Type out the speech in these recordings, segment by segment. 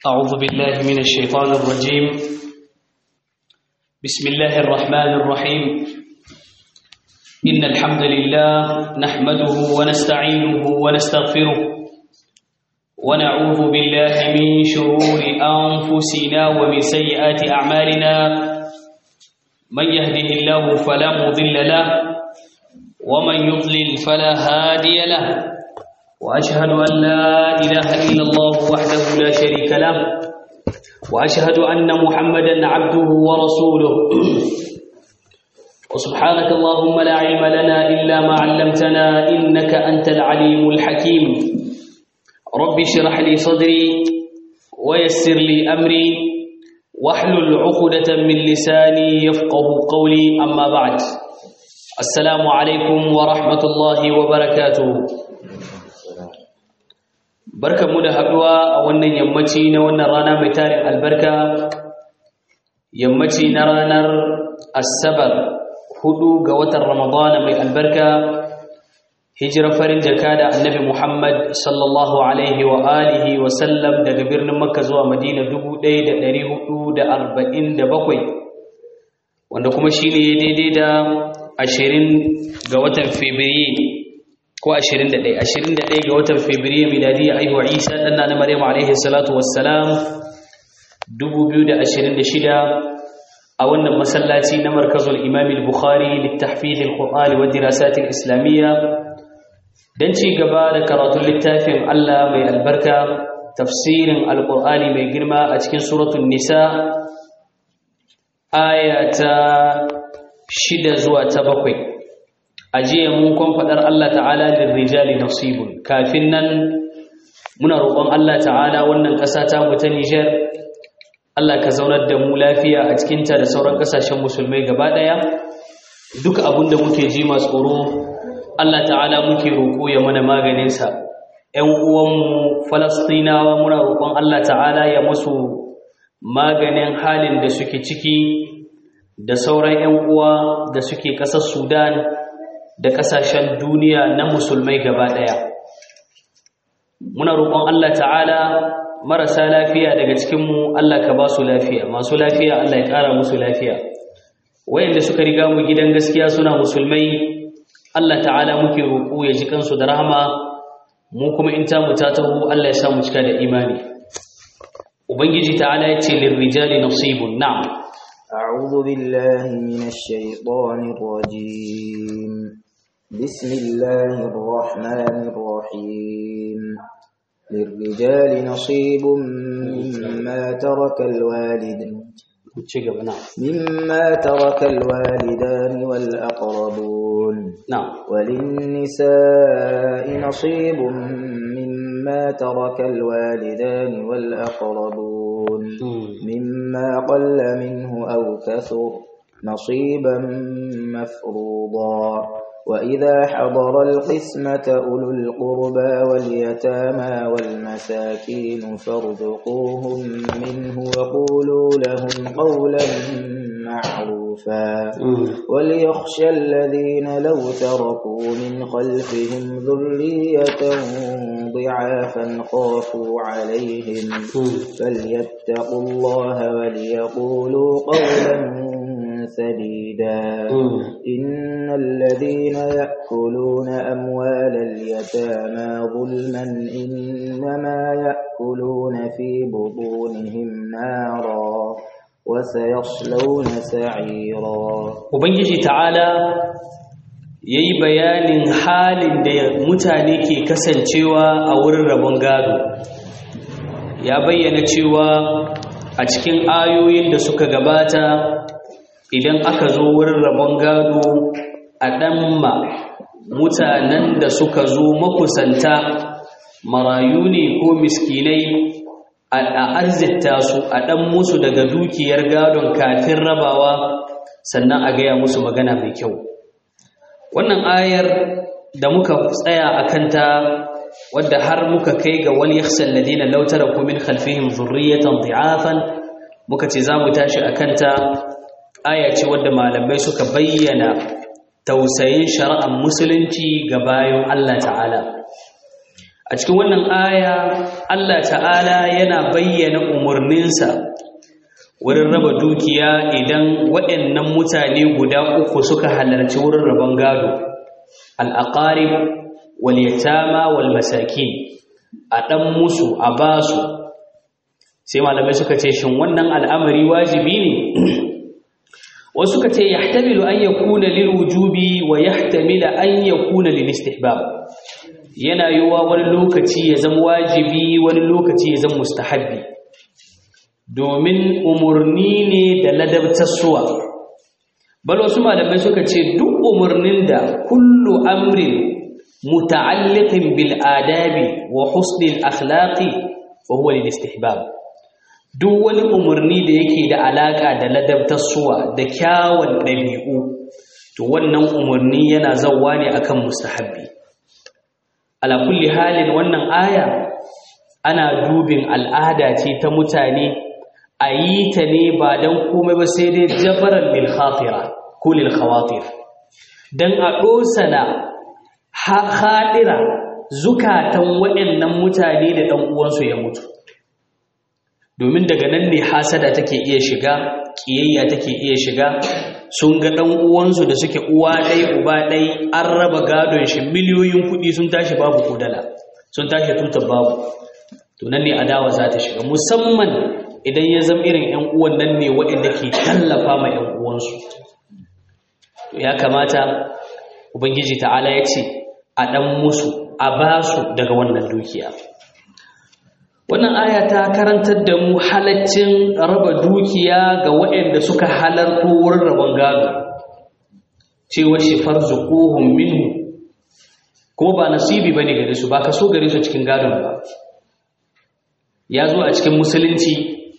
أعوذ بالله من الشيطان الرجيم بسم الله الرحمن الرحيم إن الحمد لله نحمده ونستعينه ونستغفره ونعوذ بالله من شرور أنفسنا ومن سيئات أعمالنا من يهده الله فلا مضل له ومن يضلل فلا هادي له وأشهد أن لا إله إلا الله وحده لا شريك له وأشهد أن محمدا عبده ورسوله وسبحانك اللهم لا علم لنا إلا ما علمتنا إنك أنت العليم الحكيم رب اشرح لي صدري ويسر لي أمري واحلل عقدة من لساني يفقه قولي أما بعد السلام عليكم ورحمة الله وبركاته barkanmu da haɗuwa a wannan yammaci na wannan rana mai tarin albarka yammaci na ranar asabar hudu ga watan ramadana mai albarka hijirar farin jaka da annabi muhammad sallallahu alaihi wa alihi wa sallam daga birnin makka zuwa madina 1447 wanda kuma shi ne daidai da ashirin ga watan fabrairu ko 21 21 ga watan Fabrairu miladiyya aihuwa Isa dan na Maryam alaihi salatu wassalam 2026 a wannan masallaci na markazul Imam al-Bukhari litahfiz al-Qur'an wa dirasat al-Islamiyya dan ci gaba da karatun littafin Allah mai albarka tafsirin al-Qur'ani mai girma a cikin suratul Nisa ayata 6 zuwa ta 7 ajiye mun kon fadar Allah ta'ala lirrijali nasibun kafin nan muna roƙon Allah ta'ala wannan ƙasa ta mu ta Niger Allah ka zaunar da mu lafiya a cikin ta da sauran ƙasashen musulmai gaba ɗaya duk abin da muke ji masu tsoro Allah ta'ala muke roƙo ya mana maganin sa ƴan uwanmu Falastinawa muna roƙon Allah ta'ala ya musu maganin halin da suke ciki da sauran ƴan uwa da suke ƙasar Sudan da ƙasashen duniya na musulmai gaba ɗaya muna roƙon Allah ta'ala marasa lafiya daga cikinmu Allah ka ba su lafiya masu lafiya Allah ya ƙara musu lafiya wayanda suka riga mu gidan gaskiya suna musulmai Allah ta'ala muke roƙo ya ji kansu da rahama mu kuma in ta mu ta taho Allah ya sa mu cika da imani ubangiji ta'ala ya ce lirrijali nasibun na'am أعوذ بالله من الشيطان الرجيم بسم الله الرحمن الرحيم للرجال نصيب مما ترك الوالد مما ترك الوالدان والأقربون نعم وللنساء نصيب مما ترك الوالدان والأقربون مما قل منه أو كثر نصيبا مفروضا وإذا حضر القسمة أولو القربى واليتامى والمساكين فارزقوهم منه وقولوا لهم قولا معروفا وليخشى الذين لو تركوا من خلفهم ذرية ضعافا خافوا عليهم فليتقوا الله وليقولوا قولا سديدا إن الذين يأكلون أموال اليتامى ظلما إنما يأكلون في بطونهم نارا وسيصلون سعيرا Ubangiji ta'ala ya yi bayanin halin da mutane ke kasancewa a wurin rabon gado ya bayyana cewa a cikin ayoyin da suka gabata idan aka zo wurin rabon gado a ɗanma mutanen da suka zo makusanta marayu ne ko miskinai a arzita su a ɗan musu daga dukiyar gadon kafin rabawa sannan a gaya musu magana mai kyau wannan ayar da muka tsaya a kanta wadda har muka kai ga wani yakhsal ladina law taraku min khalfihim dhurriyatan dhi'afan muka ce za mu tashi a kanta aya ce wadda malamai suka bayyana tausayin shari'ar musulunci ga bayan Allah ta'ala a a cikin wannan aya Allah ta'ala yana bayyana umarninsa wurin raba dukiya idan waɗannan mutane guda uku suka halarci wurin rabon gado al'aqarib wal yatama wal masakin a ɗan musu a basu sai malamai suka ce shin wannan al'amari wajibi ne wasu suka ce yahtamilu an yakuna lil wujubi wa yahtamila an yakuna lil istihbab yana yiwuwa wani lokaci ya zama wajibi wani lokaci ya zama mustahabbi domin umarni ne da ladabtarsuwa bal wasu malamai suka ce duk umarnin da kullu amrin muta'alliqin bil adabi wa husnil akhlaqi fa huwa lil istihbab duk wani umarni da yake da alaka da ladabtarsuwa da kyawun ɗabi'u to wannan umarni yana zawwa ne akan mustahabbi ala kulli halin wannan aya ana dubin al'ada ce ta mutane a yi ta ne ba don komai ba sai dai jabaran lil khatira ko lil khawatir dan a dosana hadira zukatan waɗannan mutane da ɗan uwansu ya mutu domin daga nan ne hasada take iya shiga kiyayya take iya shiga sun ga ɗan uwansu da suke uwa ɗai uba ɗai an raba gadon shi miliyoyin kuɗi sun tashi babu kudala sun tashi tutar babu to nan ne adawa za ta shiga musamman idan ya zama irin ‘yan uwan nan ne waɗanda ke tallafa ma ‘yan uwansu to ya kamata ubangiji ta'ala ya ce a ɗan musu a ba su daga wannan dukiya wannan aya ta karantar da mu halaccin raba dukiya ga waɗanda suka halarto wurin rabon gado cewa shi farzuquhum minhu kuma ba nasibi bane gare su ba kaso gare su cikin gadon ba ya zo a cikin musulunci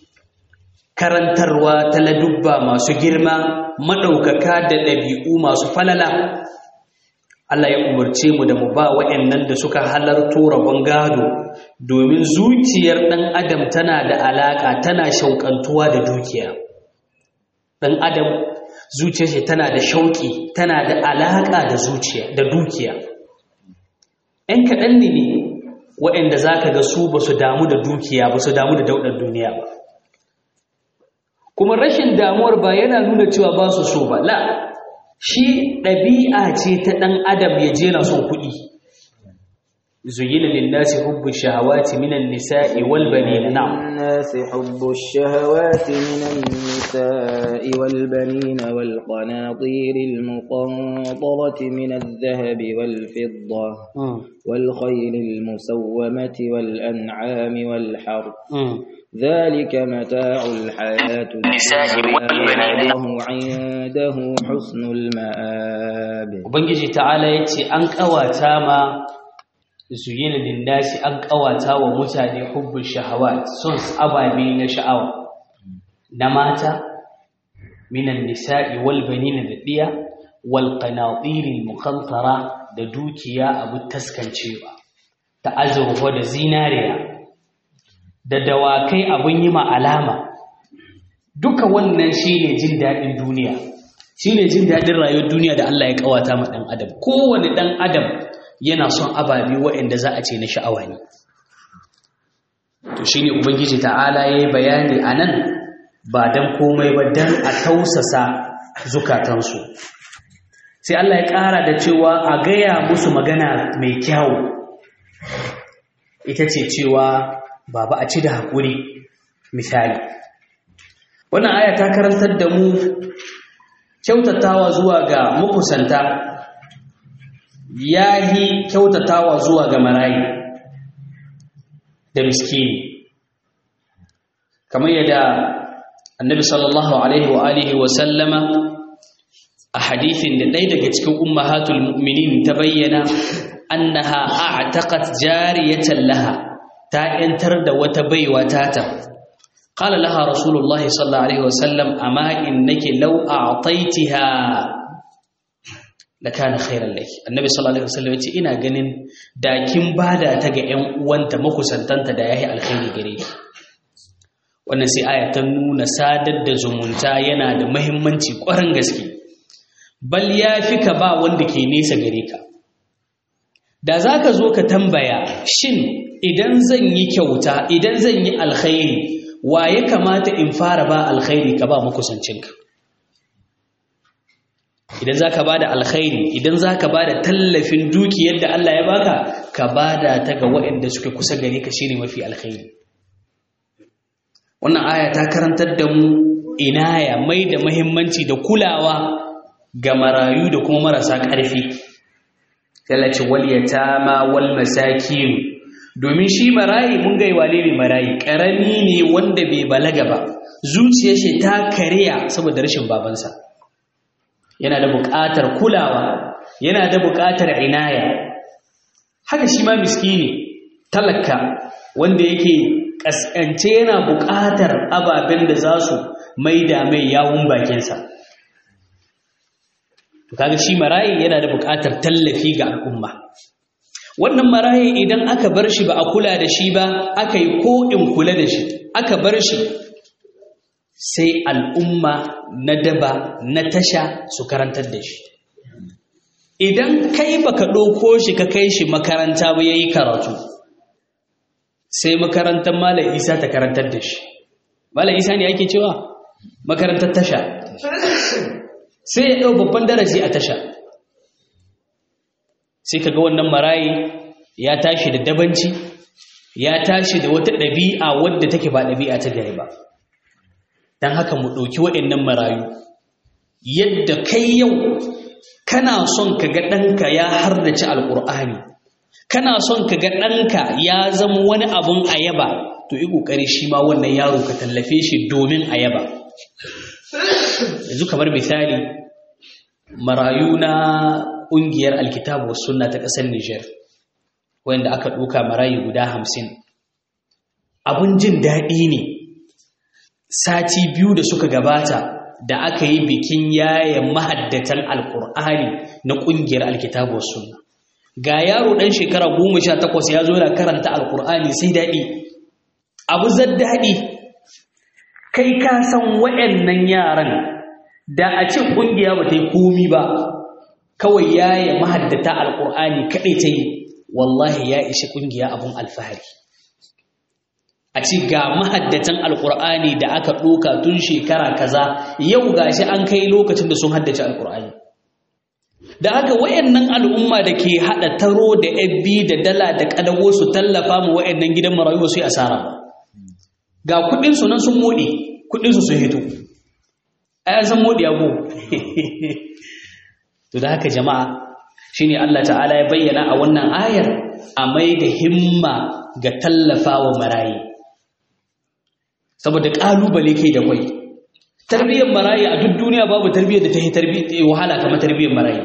karantarwa ta ladubba masu girma maɗaukaka da ɗabi'u masu falala Allah ya umarce mu da mu ba waɗannan da suka halarto rabon gado domin zuciyar ɗan adam tana da alaƙa tana shauƙantuwa da dukiya ɗan adam zuciyar shi tana da shauƙi tana da alaƙa da zuciya da dukiya ‘yan kaɗan ne waɗanda za ka ga su ba su damu da dukiya ba su damu da daudar duniya ba kuma rashin damuwar ba yana nuna cewa ba su so ba la shi ɗabi'a ce ta ɗan adam ya je na son kuɗi zuyina linnasi hubbu shahawati minan nisa'i wal banina na'am الناس حب الشهوات من النساء والبنين والقناطير المقنطرة من الذهب والفضة والخيل المسومة والأنعام والحرث ذلك متاع الحياة الدنيا والله عنده حسن المآب ubangiji ta'ala yace an kawata ma zuyina linnasi an kawata wa mutane hubbul shahawat son ababe na sha'awa na mata minan nisa'i wal banina da diya wal qanatir al muqantara da dukiya abu taskancewa ta azurfa da zinariya da dawakai abun yi ma alama duka wannan shine jin dadin duniya shine jin dadin rayuwar duniya da Allah ya kawata ma dan adam kowane dan adam yana son ababe waɗanda za a ce na sha'awa ne to shine ubangiji ta'ala yayi bayani anan ba dan komai ba dan a tausasa zukatansu sai Allah ya ƙara da cewa a gaya musu magana mai kyau ita ce cewa baba a ci da haƙuri misali wannan aya ta karantar da mu kyautatawa zuwa ga makusanta yahi kyautatawa zuwa ga marayi da miskini kamar yadda annabi sallallahu alaihi wa alihi wa sallama a hadithin da ɗaya daga cikin ummahatul mu'minin ta bayyana annaha a'taqat jariyatan laha ta yantar da wata baiwa tata qala laha rasulullahi sallallahu alaihi wa sallam amma innaki law a'taytiha lakana khairan laki annabi sallallahu alaihi wasallam yace ina ganin da kin bada ta ga ƴan uwanta makusantanta da yayi alkhairi gare ki wannan sai aya ta nuna sadar da zumunta yana da muhimmanci ƙwarin gaske bal yafi ka ba wanda ke nesa gare ka da za ka zo ka tambaya shin idan zan yi kyauta idan zan yi alkhairi wa ya kamata in fara ba alkhairi ka ba makusancinka idan za ka ba da alkhairi idan za ka ba da tallafin dukiyar da Allah ya baka ka ba da ta ga waɗanda suke kusa gare ka shine mafi alkhairi wannan aya ta karantar da mu inaya mai da muhimmanci da kulawa ga marayu da kuma marasa ƙarfi talace wal yatama wal masakin domin shi marayi mun ga wane ne marayi karami ne wanda bai balaga ba zuciyar shi ta kariya saboda rashin babansa yana da buƙatar kulawa yana da buƙatar inaya haka shi ma miskini talaka wanda yake kaskance yana buƙatar ababen da za su maida mai yawun bakinsa kaga shi marayi yana da buƙatar tallafi ga al'umma wannan marayi idan aka bar shi ba a kula da shi ba aka yi ko in kula da shi aka bar shi sai al'umma na daba na tasha su karantar da shi idan kai baka ɗauko shi ka kai shi makaranta ba yayi karatu sai makarantar malam isa ta karantar da shi malam isa ne ake cewa makarantar tasha sai ya ɗau babban darasi a tasha sai ka ga wannan marayi ya tashi da dabanci ya tashi da wata ɗabi'a wadda take ba ɗabi'a ta gari ba don haka mu ɗauki waɗannan marayu yadda kai yau kana son ka ga ɗanka ya hardace alƙur'ani kana son ka ga ɗanka ya zama wani abun ayaba to yi ƙoƙari shi ma wannan yaro ka tallafe shi domin ayaba yanzu kamar misali marayu na ƙungiyar alkitabu wasu sunna ta ƙasar Nijar wanda aka ɗuka marayu guda hamsin abun jin daɗi ne sati biyu da suka gabata da aka yi bikin yaya mahaddatan alkur'ani na ƙungiyar alkitabu wasu sunna ga yaro ɗan shekara goma sha takwas ya zo da karanta alkur'ani sai daɗi abu zan daɗi kai ka san waɗannan yaran da a ce ƙungiya ba ta yi komi ba kawai ya yi mahaddata alƙur'ani kaɗai ta yi wallahi ya ishi ƙungiya abun alfahari a ce ga mahaddatan alƙur'ani da aka ɗoka tun shekara kaza yau gashi an kai lokacin da sun haddace alƙur'ani da haka wayannan al'umma da ke haɗa taro da ebbi da dala da ƙadago su tallafa mu wayannan gidan marayu ba su yi asara ba ga kuɗinsu nan sun moɗe kuɗinsu sun hito ai san modi abu to da haka jama'a shine Allah ta'ala ya bayyana a wannan ayar a mai da himma ga tallafawa marayi saboda kalubale ke da kwai tarbiyyar marayi a duk duniya babu tarbiyyar da ta yi tarbiyyar wahala kamar tarbiyyar marayi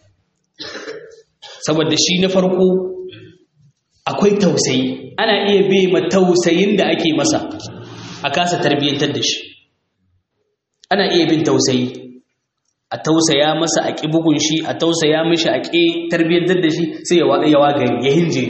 saboda shi na farko akwai tausayi ana iya bai ma tausayin da ake masa a kasa tarbiyyantar da shi ana iya bin tausayi a tausaya masa a ƙi bugun shi a tausaya mishi a ƙi tarbiyyantar da shi sai ya wagari ya hinje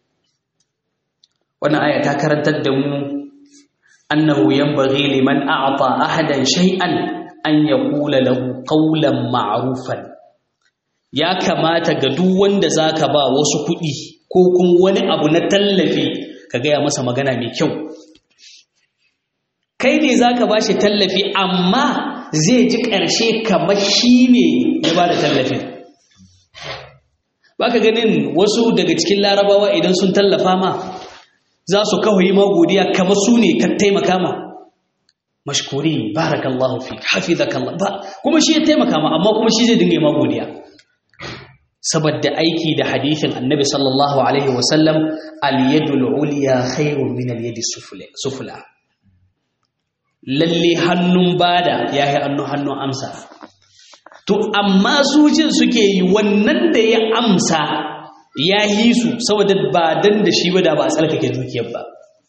wannan aya ta karantar da mu annahu yanbaghi liman a'ta ahadan shay'an an yaqula lahu qawlan ma'rufan ya kamata ga duk wanda zaka ba wasu kuɗi ko kuma wani abu na tallafi ka gaya masa magana mai kyau kai ne za ka ba shi tallafi amma zai ji ƙarshe kamar shi ne ya ba da tallafin ba ka ganin wasu daga cikin larabawa idan sun tallafa ma za su kawo yi godiya kamar su ne ka taimaka ma mashkuri barakallahu fi hafizakallah ba kuma shi ya taimaka ma amma kuma shi zai dinga yi godiya saboda aiki da hadithin annabi sallallahu alaihi wasallam al-yadul ulya khairun min al-yadi sufla lalle hannun bada ya yi hannu hannun amsa to amma su jin suke yi wannan da ya amsa ya yi su saboda ba dan da shi ba da ba a tsarkake dukiyar ba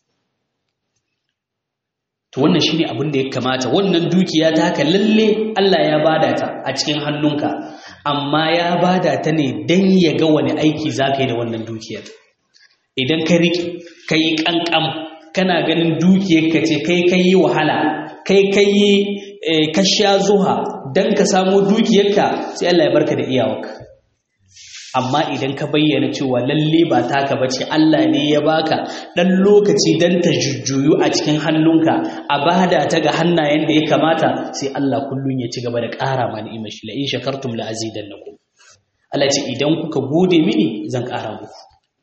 to wannan shine abin da ya kamata wannan dukiya ta haka lalle Allah ya bada ta a cikin hannunka amma ya bada ta ne dan ya ga wani aiki zaka yi da wannan dukiyar idan ka riƙe ka yi ƙanƙam kana ganin dukiyarka ce kai kai yi wahala kai kai yi ka sha zuha don ka samu dukiyarka sai Allah ya barka da iyawarka amma idan ka bayyana cewa lalle ba taka bace Allah ne ya baka dan lokaci dan ta jujjuyu a cikin hannunka a bada ta ga hannayen da ya kamata sai Allah kullun ya ci gaba da ƙara ma ni'imar shi la in shakartum la azidannakum Allah ce idan kuka gode mini zan ƙara muku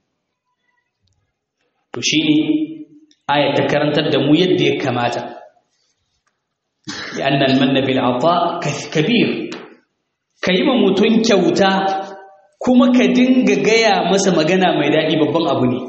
to shine aya ta karantar da mu yadda ya kamata لأن المن بالعطاء كبير كيما متون kyauta kuma ka dinga gaya masa magana mai daɗi babban abu ne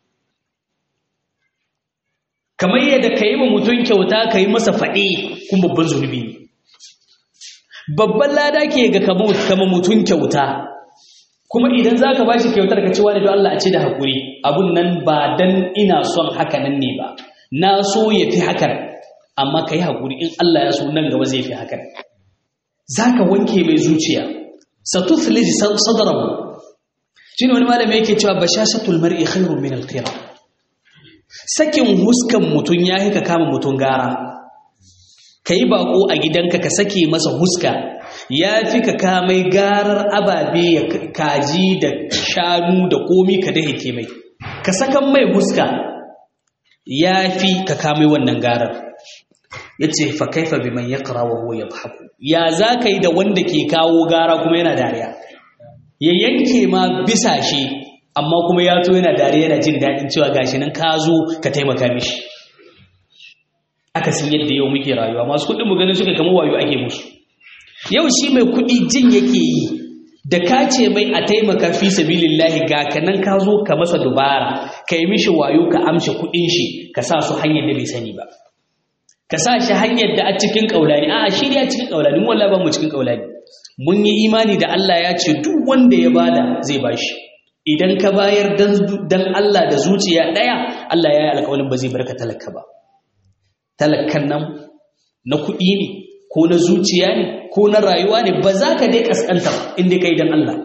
kamar yadda ka yi wa mutum kyauta ka yi masa faɗi kuma babban zunubi ne babban lada ke ga kama mutum kyauta kuma idan za ka ba shi kyautar ka cewa da don Allah a ce da haƙuri abun nan ba don ina son haka nan ne ba na so ya fi hakan amma ka yi haƙuri in Allah ya so nan gaba zai fi hakan za ka wanke mai zuciya satuflij sadrahu shine wani malami yake cewa bashashatul mar'i khairun min al-qira sakin huskan mutun yayi ka kama mutun gara kai bako a gidanka ka sake masa huska yafi ka kamai garar ababe ya kaji da shanu da komi ka dahike mai ka sakan mai huska yafi ka kamai wannan garar yace fa kaifa biman yaqra wa huwa yadhaku ya zaka yi da wanda ke kawo gara kuma yana dariya ya yanke ma bisa shi amma kuma ya to yana dariya yana jin dadin cewa gashi nan ka zo ka taimaka mishi aka san yadda yau muke rayuwa masu kuɗin mu ganin suka kama wayo ake musu yau shi mai kuɗi jin yake yi da ka ce mai a taimaka fi sabilillahi ga kanan ka zo ka masa dubara ka yi mishi wayo ka amshe kuɗin shi ka sa su hanyar da bai sani ba ka sa shi hanyar da a cikin ƙaulani a shi ne a cikin ƙaulani mu wallahi ba mu cikin ƙaulani mun yi imani da Allah ya ce duk wanda ya bada zai bashi idan ka bayar dan Allah da zuciya ɗaya Allah ya yi alƙawarin ba zai barka talaka ba talakan nan na kuɗi ne ko na zuciya ne ko na rayuwa ne ba za ka dai kaskanta ba inda ka yi dan Allah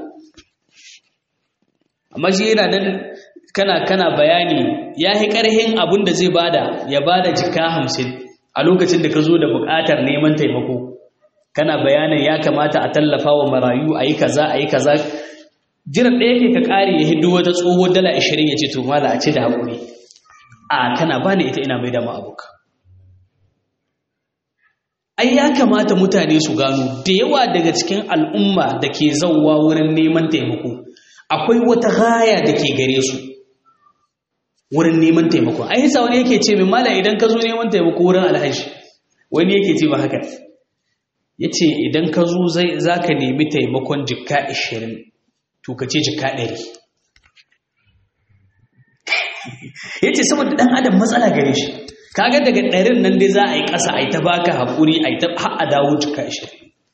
amma shi yana nan kana kana bayani ya yi ƙarhin abin da zai bada ya bada jika hamsin a lokacin da ka zo da buƙatar neman taimako kana bayanin ya kamata a tallafa wa marayu a yi kaza a yi kaza jiran ɗaya ke ka ƙari ya hiddo wata tsoho dala ashirin ya ce to mala a ce da haƙuri a kana ba ni ita ina mai da ma'abuka ai ya kamata mutane su gano da yawa daga cikin al'umma da ke zauwa wurin neman taimako akwai wata haya da ke gare su wurin neman taimako ai yasa wani yake ce min mala idan ka zo neman taimako wurin alhaji wani yake ce ba haka yace idan ka zo zai zaka nemi taimakon jikka 20 to ka ce jikka 100 yace saboda dan adam matsala gare shi kaga daga ɗarin nan dai za a yi ƙasa a yi ta baka haƙuri a yi ta har a dawo jikka 20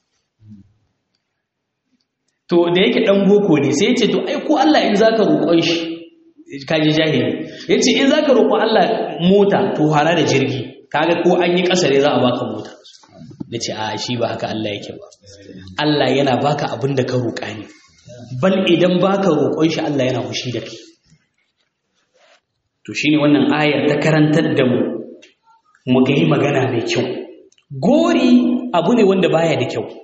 to da yake dan boko ne sai yace to ai ko Allah in zaka roƙon shi kaji jahili yace in zaka roƙo Allah mota to hara da jirgi kaga ko an yi ƙasa ne za a baka mota nace a shi ba haka Allah yake ba Allah yana baka abin da ka roƙa ne bal idan baka roƙon shi Allah yana hushi da kai to shine wannan ayar ta karantar da mu mu ga yi magana mai kyau gori abu ne wanda baya da kyau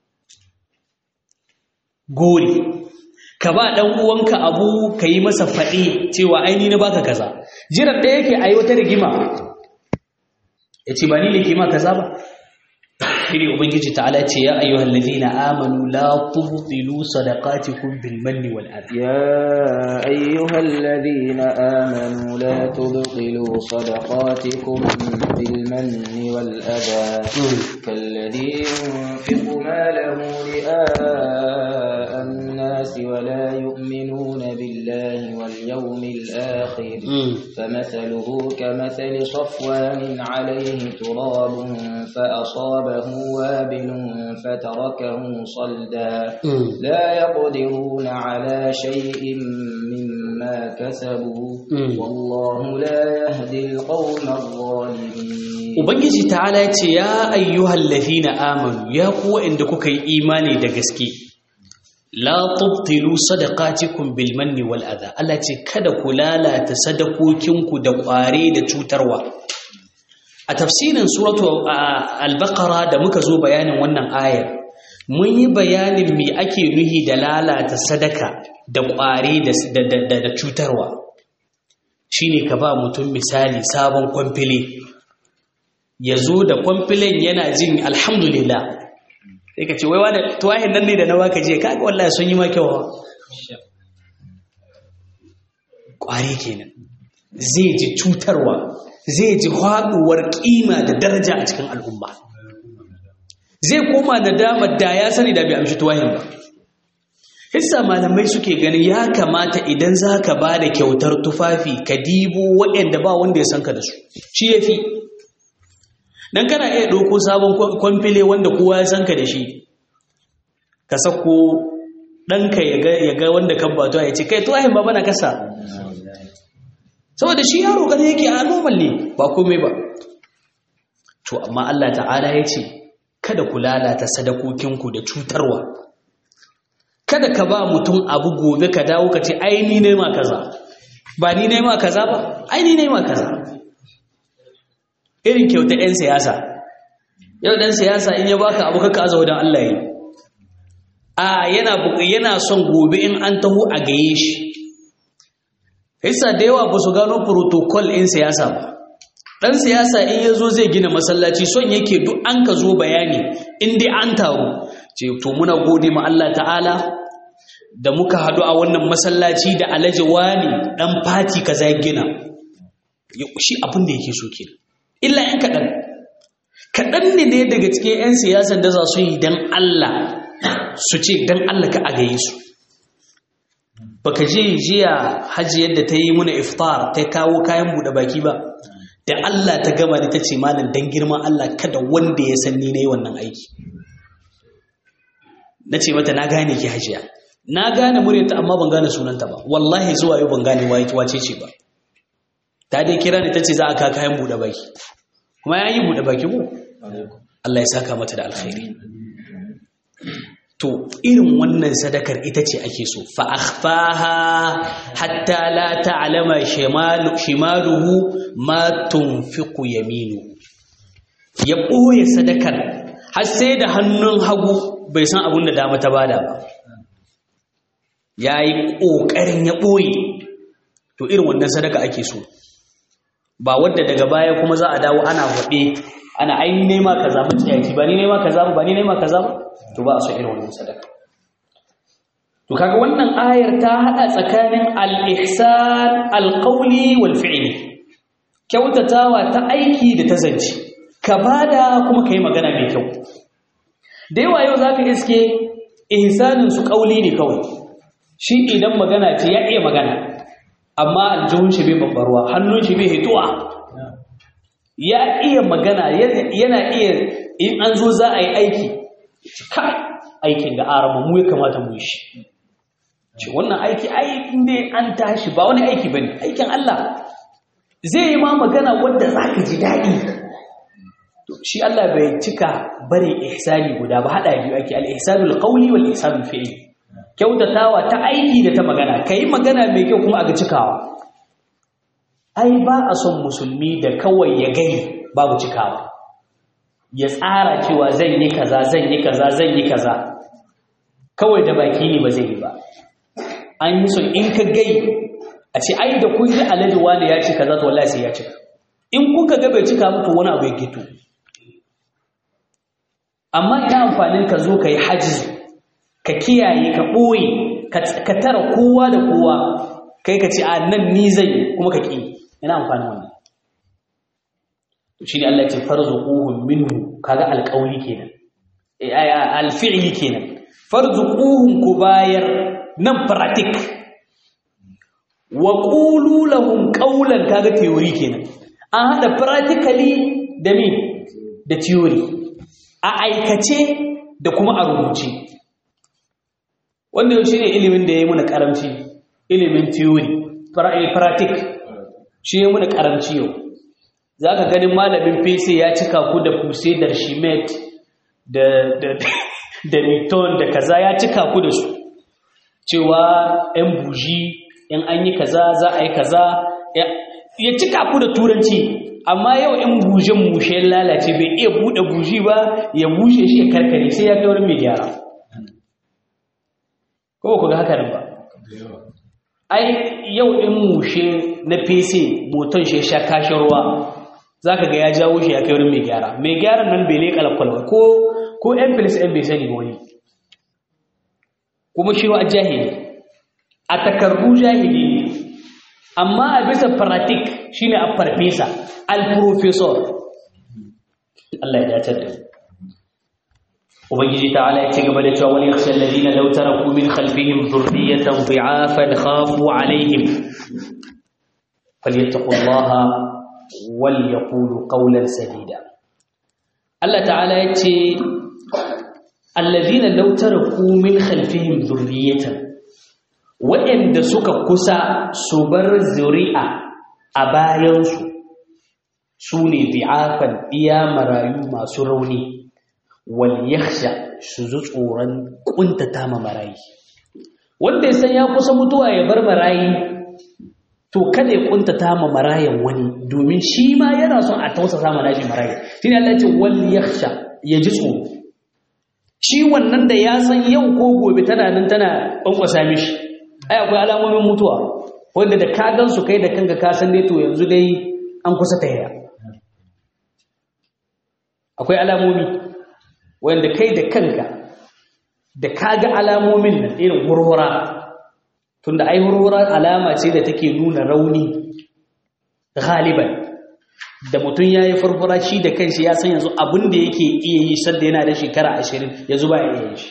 gori ka ba ɗan uwanka abu ka yi masa faɗi cewa aini na baka kaza jiran ɗaya yake a yi wata rigima ya ce ba ni ne ke ma kaza ba shine ubangiji ta'ala ce ya ayyuhal ladina amanu la tubtilu sadaqatikum bil manni wal adha يا أيها الذين آمنوا لا تبطلوا صدقاتكم بالمن والأذى كالذي ينفق ماله رئاء الناس ولا يؤمنون بالله واليوم الآخر فمثله كمثل صفوان عليه تراب فأصابه وابل فتركه صلدا لا يقدرون على شيء مما كسبوا والله لا يهدي القوم الظالمين Ubangiji ta'ala ya ce ya ayyuhal ladina amanu ya kuwa inda kuka yi imani da gaske la tubtilu sadaqatikum bil manni wal adha Allah ce kada ku lalata sadakokinku da kware da cutarwa a tafsirin suratu al-baqara da muka zo bayanin wannan ayar mun yi bayanin me ake nuhi da lalata sadaka da ƙwari da cutarwa shine ka ba mutum misali sabon kwamfile ya zo da kwamfilen yana jin alhamdulillah sai ka ce wai wani tuwahin nan ne da na baka je kaga wallahi sun yi makewa ƙwari kenan zai ji cutarwa zai ji haɗuwar ƙima da daraja a cikin al'umma zai koma da damar da ya sani da bai amshi tuwahin ba hissa malamai suke ganin ya kamata idan za ka ba da kyautar tufafi ka dibo waɗanda ba wanda ya san ka da su shi ya fi don kana iya ɗauko sabon kwamfile wanda kowa ya san ka da shi ka sako ɗanka ya ga wanda kan batuwa ya ce kai tuwahin ba bana kasa saboda shi yaro gane yake a normal ne ba komai ba to amma Allah ta'ala ya ce kada ku lalata sadakokinku da cutarwa kada ka ba mutum abu gobe ka dawo ka ce ai ni ne ma kaza ba ni ne ma kaza ba ai ni ne ma kaza irin kyauta ɗan siyasa yau ɗan siyasa in ya baka abu kaka aza wadan Allah yi a yana yana son gobe in an taho a gaye shi Hissa da yawa ba su gano protocol in siyasa ba. Ɗan siyasa in ya zo zai gina masallaci son yake duk an ka zo bayani in dai an taru. Ce, to muna gode ma Allah ta'ala da muka haɗu a wannan masallaci da alaji wani ɗan fati ka za gina. Shi abin da yake so ke. Illa ‘yan kaɗan. Kaɗan ne ne daga cikin ‘yan siyasan da za su yi don Allah su ce don Allah ka a gaye su. baka je jiya hajji yadda ta yi muna iftar ta kawo kayan buɗe baki ba da Allah ta gama da ta ce malam dan girman Allah kada wanda ya san ni nayi wannan aiki na ce mata na gane ki hajiya na gane muryarta amma ban gane sunanta ba wallahi zuwa yau ban gane wace ce ba ta dai kira ni ta ce za a ka kayan buɗe baki kuma ya yi buɗe baki ko Allah ya saka mata da alkhairi to irin wannan sadakar ita ce ake so fa akhfaha hatta la ta'lama shimaluhu ma tunfiqu yaminu ya ɓoye sadakar har sai da hannun hagu bai san abin da dama ta bada ba yayi kokarin ya ɓoye to irin wannan sadaka ake so ba wadda daga baya kuma za a dawo ana faɗe ana ai nema kaza mutiyaki ba ni nema kaza ba ni nema kaza ba to ba a so irin wannan sadaka to kaga wannan ayar ta hada tsakanin al-ihsan al-qawli wal fi'li kyautatawa ta aiki da ta zance ka bada kuma kai magana mai kyau da yawa yau zaka iske ihsanin su qawli ne kawai shi idan magana ce ya iya magana amma aljihun shi bai babbarwa hannun shi bai hituwa ya iya magana yana iya in an zo za a yi aiki kai aikin da arama mu ya kamata mu shi ce wannan aiki aikin dai an tashi ba wani aiki bane aikin Allah zai yi ma magana wanda zaka ji daɗi to shi Allah bai cika bare ihsani guda ba hada biyu ake al-ihsanul qawli wal ihsanul fi'li kyautatawa ta aiki da ta magana kai magana mai kyau kuma a ga cikawa ai ba a son musulmi da kawai ya gani babu cikawa ya tsara cewa zan yi kaza zan yi kaza zan yi kaza kawai da baki ne ba zai yi ba an yi son in ka gai a ce ai da kun ji alhaji wani ya ci kaza to wallahi sai ya cika in kuka ga bai cika mutu wani abu ya gito amma ina amfanin ka zo ka yi hajji ka kiyaye ka ɓoye ka tara kowa da kowa kai ka ce a nan ni zai kuma ka ƙi ina amfanin wannan shi ne Allah ce farzuquhum minhu kaga alƙawli kenan alfi'li kenan farzuquhum ku bayar nan pratik wa qulu lahum qawlan kaga theory kenan an hada practically da me da theory a aikace da kuma a rubuce wanda shi ne ilimin da ya yi muna karamci ilimin theory pratik shi ya muna karamci yau za ka ganin malamin fese ya cika ku da fuse da shimet da newton da kaza ya cika ku da su cewa yan buji yan an yi kaza za a yi kaza ya cika ku da turanci amma yau in bujen mushe lalace bai iya buɗe buji ba ya bushe shi ya karkare sai ya kai wani mai gyara ko ku ga haka ba ai yau in mushe na fese moton shi sha kashin ruwa za ka ga ya jawo shi ya kai wurin mai gyara mai gyaran nan bai leƙa lakwalwa ko ko yan filis yan bai sani ba wani kuma shi a jahili a takardu jahili ne amma a bisa fanatik shine a farfesa al-professor Allah ya dace da ubangiji ta'ala ya ci gaba da cewa wal yakhsha alladhina law taraku min khalfihim dhurriyatan dhi'afan khafu alaihim falyattaqullaha wal yaqulu qawlan sadida Allah ta'ala ya ce alladhina law taraku min khalfihim dhurriyatan waɗanda suka kusa su bar zuri'a a bayansu su ne bi'afan iya marayu masu rauni wal yakhsha su zu tsoron kuntata ma marayi wanda ya san ya kusa mutuwa ya bar marayi to kada ya kuntata ma marayan wani domin shi ma yana son a tausasa ma nashi marayi shine Allah ya ce wal yakhsha ya ji tsoro shi wannan da ya san yau ko gobe tana nan tana kwankwasa mishi ai akwai alamomin mutuwa wanda da ka gan su kai da kanka ka san dai to yanzu dai an kusa ta yaya akwai alamomi wanda kai da kanka da ka ga alamomin nan irin hurhura tunda ai hurhura alama ce da take nuna rauni galiban da mutum ya yi furfura shi da kanshi ya san yanzu abin da yake iya yi sadda yana da shekara ashirin yanzu ba ya iya yin shi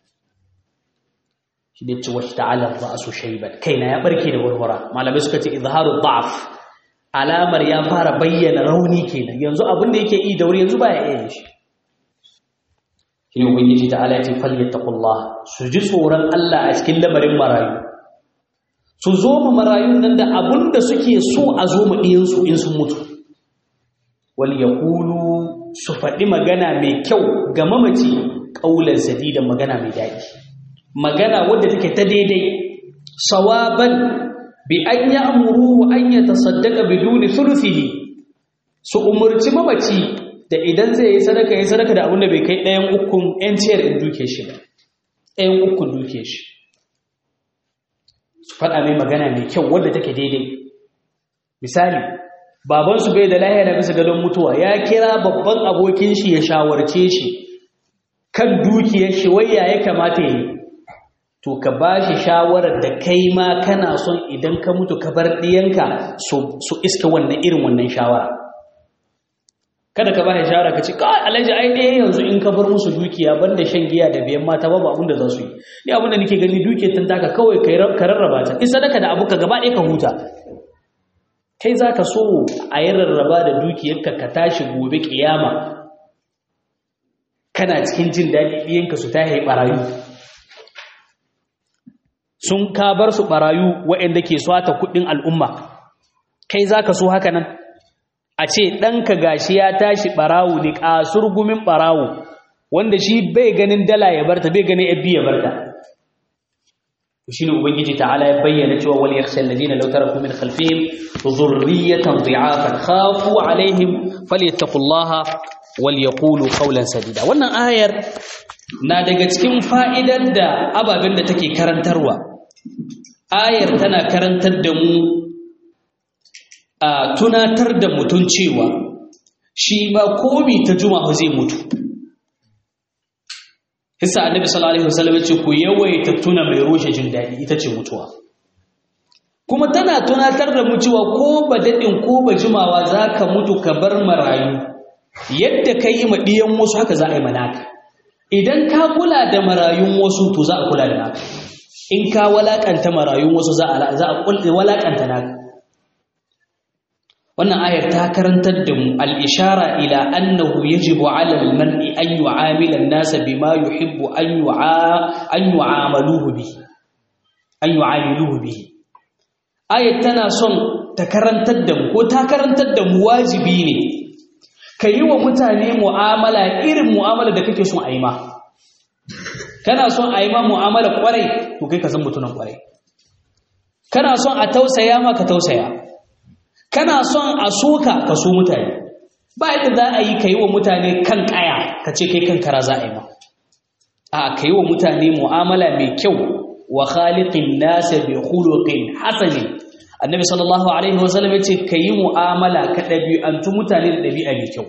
shi da ce wata ta'alar ra'asu shaiban kaina ya barke da warwara malamai suka ce izharu da'af alamar ya fara bayyana rauni kenan yanzu abin da yake yi da wuri yanzu baya iya shi shi ne ubangiji ta'ala ya ce falyattaqullah su ji tsoron Allah a cikin lamarin marayu su zo mu marayun nan da abin da suke so a zo mu ɗiyan su in sun mutu wal yaqulu su faɗi magana mai kyau ga mamaci ƙaular sadidan magana mai daɗi magana wadda take ta daidai sawaban bi an ya amuru an ya tasaddaka biduni thuluthihi su umurci mamaci da idan zai yi sadaka yi sadaka da abin da bai kai ɗayan ukun ƴan ciyar in duke shi ba ɗayan ukun duke shi su faɗa mai magana mai kyau wadda take daidai misali babansu bai da lahiya na bisa gadon mutuwa ya kira babban abokin shi ya shawarce shi kan dukiyar shi wai ya ya kamata yi to ka ba shi shawarar da kai ma kana son idan ka mutu ka bar ɗiyanka su iska wannan irin wannan shawara kada ka ba shi shawara ka ce kawai alhaji ai ɗaya yanzu in ka bar musu dukiya banda shan giya da biyan mata babu abin da za su yi ni abin da nake gani dukiyar tun taka kawai ka rarraba ta in sadaka da abu ka gaba ɗaya ka huta kai za ka so a yi rarraba da dukiyarka ka tashi gobe ƙiyama kana cikin jin daɗi ɗiyanka su ta yi ɓarayu sun ka bar su ɓarayu waɗanda ke swata kuɗin al'umma kai za ka so haka nan a ce ɗanka gashi ya tashi ɓarawu ne ƙasur gumin ɓarawu wanda shi bai ganin dala ya barta bai ganin yabbi ya barta shi ne ubangiji ta'ala ya bayyana cewa wal yakhsha alladhina law taraku min khalfihim dhurriyatan dhi'afan khafu alaihim falyattaqullaha wal yaqulu qawlan sadida wannan ayar na daga cikin fa'idar da ababen da take karantarwa ayar tana karantar da mu a tunatar da mutum cewa shi ba komi ta juma'a zai mutu hisa annabi sallallahu alaihi wasallam ce ku yawaita tuna mai rushe jin daɗi ita ce mutuwa kuma tana tunatar da mu cewa ko ba daɗin ko ba jimawa za ka mutu ka bar marayu yadda ka yi ma ɗiyan wasu haka za a yi manaka idan ka kula da marayun wasu to za a kula da naka in ka walakanta marayun wasu za a walakanta naka wannan ayar ta karantar da mu al-ishara ila annahu yajibu 'ala al-mar'i an yu'amila an-nasa bima yuhibbu an yu'a an yu'amaluhu bihi an yu'amiluhu bihi ayar tana son ta karantar da mu ko ta karantar da mu wajibi ne ka yi wa mutane mu'amala irin mu'amala da kake son a yi ma kana son a yi ma mu'amala kwarai to kai ka san mutunan kwarai kana son a tausaya ma ka tausaya kana son a soka ka so mutane ba yadda za a yi ka yi wa mutane kan kaya ka ce kai kan kara za a yi ma a ka yi wa mutane mu'amala mai kyau wa khaliqin nas bi khuluqin hasan annabi sallallahu alaihi wasallam yace kayi mu'amala ka dabi'antu mutane da dabi'a mai kyau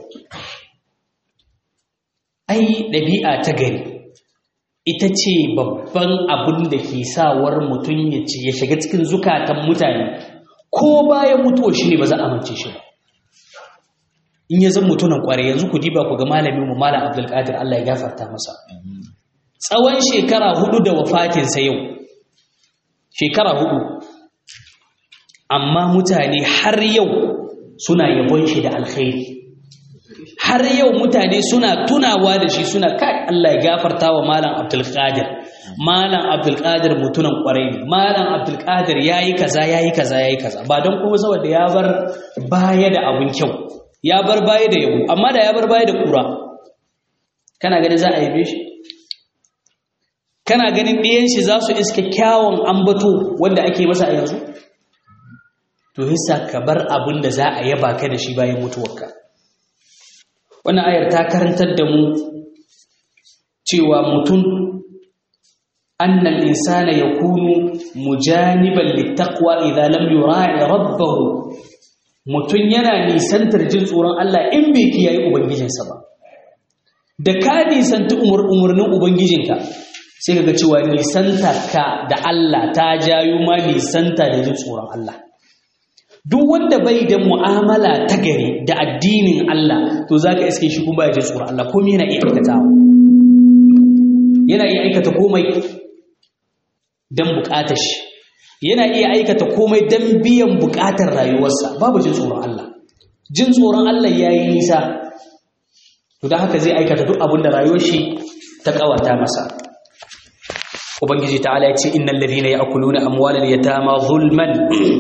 ai dabi'a ta gari ita ce babban abin da ke sawar mutum ya ce ya shiga cikin zukatan mutane ko bayan mutuwa shi ne ba za a mance shi ba in ya zan mutunan kware yanzu ku diba ku ga malamin mu malam abdulkadir Allah ya gafarta masa tsawon shekara hudu da wafatinsa yau shekara hudu amma mutane har yau suna yabon shi da alkhairi har yau mutane suna tunawa da shi suna kai Allah ya gafarta wa malam abdulkadir malam abdulkadir mutunan kwarai ne malam abdulkadir yayi kaza yayi kaza yayi kaza ba don kuma saboda ya bar baya da abun kyau ya bar baya da yabo amma da ya bar baya da kura kana ganin za a yabe shi kana ganin ɗiyan shi za su iska kyawun ambato wanda ake masa a yanzu to hissa ka bar abin da za a yaba ka da shi bayan mutuwarka wannan ayar ta karantar da mu cewa mutum annal insana yakunu mujaniban littaqwa idza lam yura'i rabbahu mutum yana nisantar jin tsoron Allah in bai kiyaye ubangijinsa ba da ka nisanta umarnin ubangijinka sai ka ga cewa nisanta ka da Allah ta jayo ma nisanta da jin tsoron Allah duk wanda bai da mu'amala ta gari da addinin Allah to zaka iske shi kuma ya jin tsoron Allah komai yana iya aikatawa yana iya aikata komai dan bukatar shi yana iya aikata komai dan biyan bukatar rayuwarsa babu jin tsoron Allah jin tsoron Allah yayi nisa to dan haka zai aikata duk abin da rayuwar shi ta kawata masa ubangiji ta'ala ya ce innal ladhina ya'kuluna amwalal yatama zulman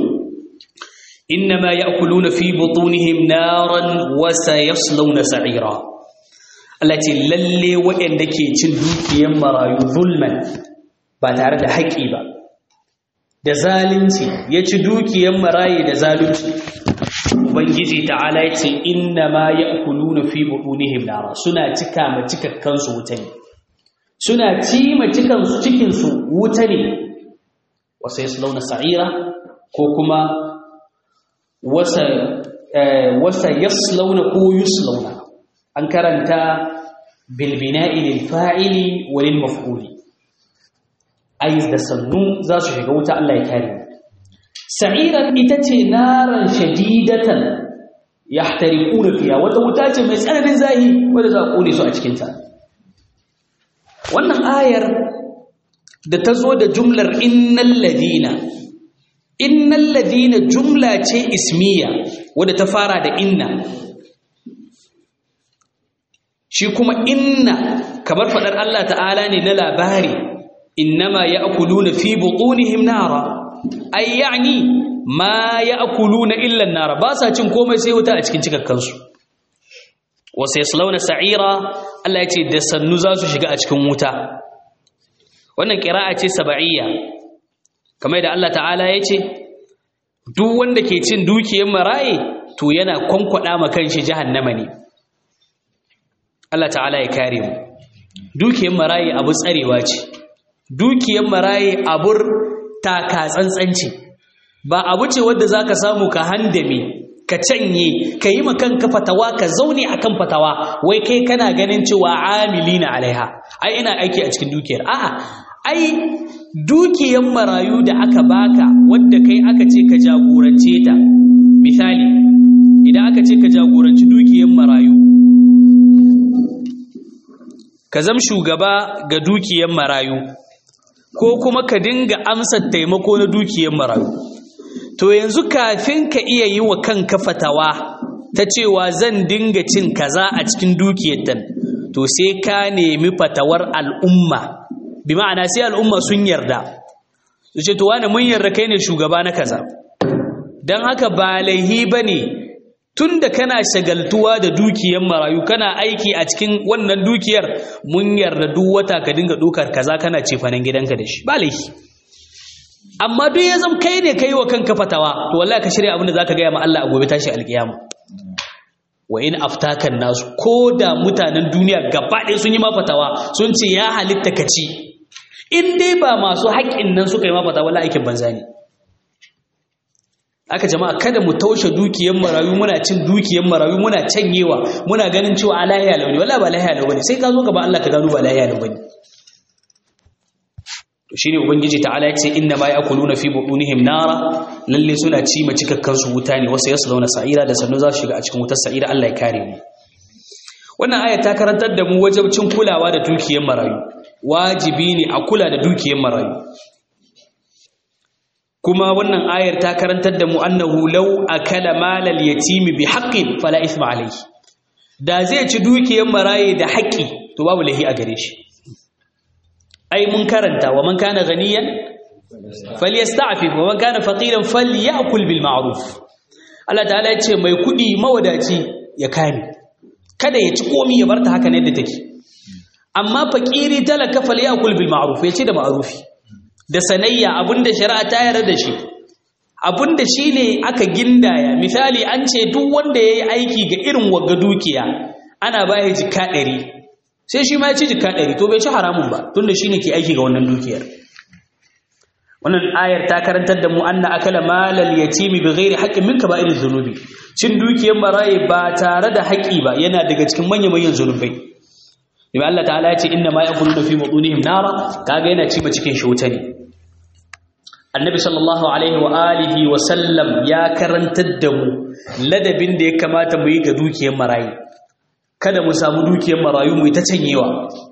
إنما يأكلون في بطونهم نارا وسيصلون سعيرا التي للي وإن دكي تندوك يمرا ظلما باتارد حقي با da zalunci ya ci dukiyar maraye da zalunci ubangiji ta'ala ya ce inna ma ya'kuluna fi butunihim nara suna cika ma cikakkan su wuta ne suna ci ma cikan su cikin su wuta ne wa sayaslawna sa'ira ko kuma wasa wasa yaslauna ko yuslauna an karanta bil bina'i lil fa'ili wa lil maf'uli ai da sannu za su shiga wuta Allah ya kare sa'iran ita ce naran shadidatan yahtariquna fiha wata wuta ce mai tsananin zahi wanda za a kone su a cikin ta wannan ayar da ta zo da jumlar innal ladina innal ladina jumla ce ismiya wadda ta fara da inna shi kuma inna kamar fadar Allah ta'ala ne na labari innama ya'kuluna fi butunihim nara ay yani ma ya'kuluna illa an-nara ba sa cin komai sai wuta a cikin cikakkan su wa sayaslawna sa'ira Allah ya ce da sannu za su shiga a cikin wuta wannan qira'a ce sab'iyya kamar da Allah ta'ala ya ce duk wanda ke cin dukiyar maraye to yana kwankwada ma kanshi jahannama ne Allah ta'ala ya kare mu dukiyar maraye abu tsarewa ce dukiyar maraye abur taka tsantsanci ba abu ce wadda zaka samu ka handame ka canye ka yi kanka fatawa ka zaune akan fatawa wai kai kana ganin cewa amilina alaiha ai ina aiki a cikin dukiyar a'a ai dukiyan marayu da aka baka wadda kai aka ce ka jagorance ta misali idan aka ce ka jagoranci dukiyan marayu ka zam shugaba ga dukiyan marayu ko kuma ka dinga amsa taimako na dukiyan marayu to yanzu kafin ka iya yi wa kanka fatawa ta cewa zan dinga cin kaza a cikin dukiyar tan to sai ka nemi fatawar al'umma bi ma'ana sai al'umma sun yarda su ce to wani mun yarda kai ne shugaba na kaza don haka ba laihi ba ne tun da kana shagaltuwa da dukiyar marayu kana aiki a cikin wannan dukiyar mun yarda duk wata ka dinga ɗaukar kaza kana cefanen gidanka da shi ba laihi amma duk ya zama kai ne kai wa kanka fatawa to wallahi ka shirya abin da zaka gaya ma Allah a gobe tashi alkiyama wa in aftakan nasu ko da mutanen duniya gaba ɗaya sun yi ma fatawa sun ce ya halitta ka ci in dai ba masu haƙƙin nan suka yi ma fata wala aikin banza ne aka jama'a kada mu taushe dukiyar marayu muna cin dukiyar marayu muna canyewa muna ganin cewa a lahiya launi wala ba lahiya launi sai ka zo gaba Allah ka gano ba lahiya launi to shine ubangiji ta'ala yace inna ma ya'kuluna fi butunihim nara lalle suna ci ma cikakkan su wuta ne wasu yasluna sa'ira da sannu za su shiga a cikin wutar sa'ira Allah ya kare mu wannan aya ta karantar da mu wajibcin kulawa da dukiyar marayu wajibi ne a kula da dukiyar marayu kuma wannan ayar ta karantar da mu annahu law akala malal yatimi bi haqqin fala ithma alayhi da zai ci dukiyar maraye da haƙƙi to babu lahi a gare shi ai mun karanta wa man kana ganiyan falyasta'fif wa man kana faqiran falyakul bil ma'ruf Allah ta'ala ya ce mai kudi mawadaci ya kame kada ya ci komi ya barta haka ne da take amma fakiri talaka falyakul bil ma'ruf ya ce da ma'rufi da sanayya abinda shari'a ta yarda da shi abinda shine aka gindaya misali an ce duk wanda yayi aiki ga irin wagga dukiya ana bai jika 100 sai shi ma ya ci jika 100 to bai ci haramun ba tunda shine ke aiki ga wannan dukiyar wannan ayar ta karantar da mu anna akala malal yatimi bighairi haqqin min kaba'iriz zunubi cin dukiyar maraye ba tare da haƙi ba yana daga cikin manyan manyan zunubai Ibi Allah ta'ala ya ce inna ma yaquluna fi butunihim nara kaga yana ci ba cikin shi wuta ne Annabi sallallahu alaihi wa alihi wa sallam ya karantar da mu ladabin da ya kamata mu yi ga dukiyar marayi kada mu samu dukiyar marayu mu yi ta canyewa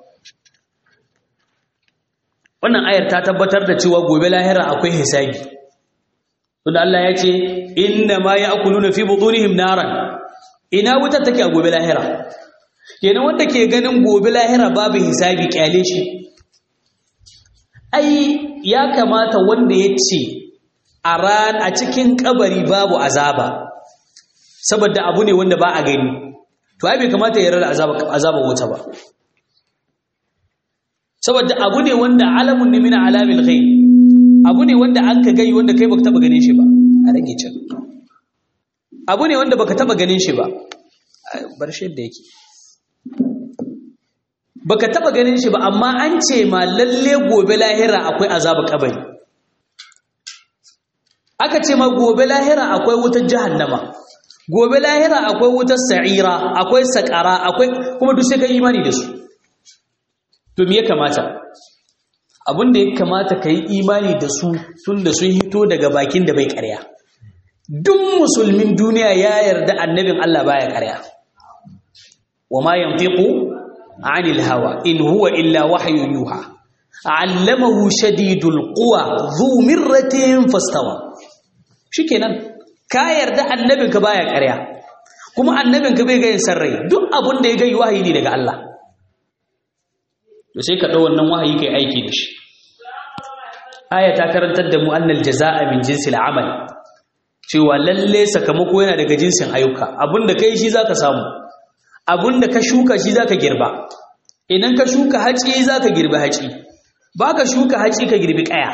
wannan ayar ta tabbatar da cewa gobe lahira akwai hisabi tunda Allah ya ce inna ma ya'kuluna fi butunihim naran ina wutar take a gobe lahira kenan wanda ke ganin gobe lahira babu hisabi kyale shi ai ya kamata wanda ya ce a ran a cikin kabari babu azaba saboda abu ne wanda ba a gani to ai bai kamata ya rada azaba azaba wuta ba saboda abu ne wanda alamun ne min alamil ghaib abu ne wanda an ka gai wanda kai baka taba ganin shi ba a rage can abu ne wanda baka taba ganin shi ba bar shi da yake baka taba ganin shi ba amma an ce ma lalle gobe lahira akwai azabu kabari aka ce ma gobe lahira akwai wutar jahannama gobe lahira akwai wutar sa'ira akwai sakara akwai kuma duk sai ka imani da su to me ya kamata abin da ya kamata ka yi imani da su tun da sun hito daga bakin da bai karya duk musulmin duniya ya yarda annabin Allah baya karya wa ma yantiqu anil hawa in huwa illa wahyu yuha allamahu shadidul quwa dhu mirratin fastawa shikenan ka yarda annabin ka baya karya kuma annabin ka bai ga yin sarrai duk abin da ya ga wahayi ne daga Allah to sai ka ɗau wannan wahayi kai aiki da shi aya ta karantar da mu annal jazaa'a min jinsil amal cewa lalle sakamako yana daga jinsin ayyuka abinda kai shi zaka samu abinda ka shuka shi zaka girba idan ka shuka haci zaka girbi haci baka shuka haci ka girbi kaya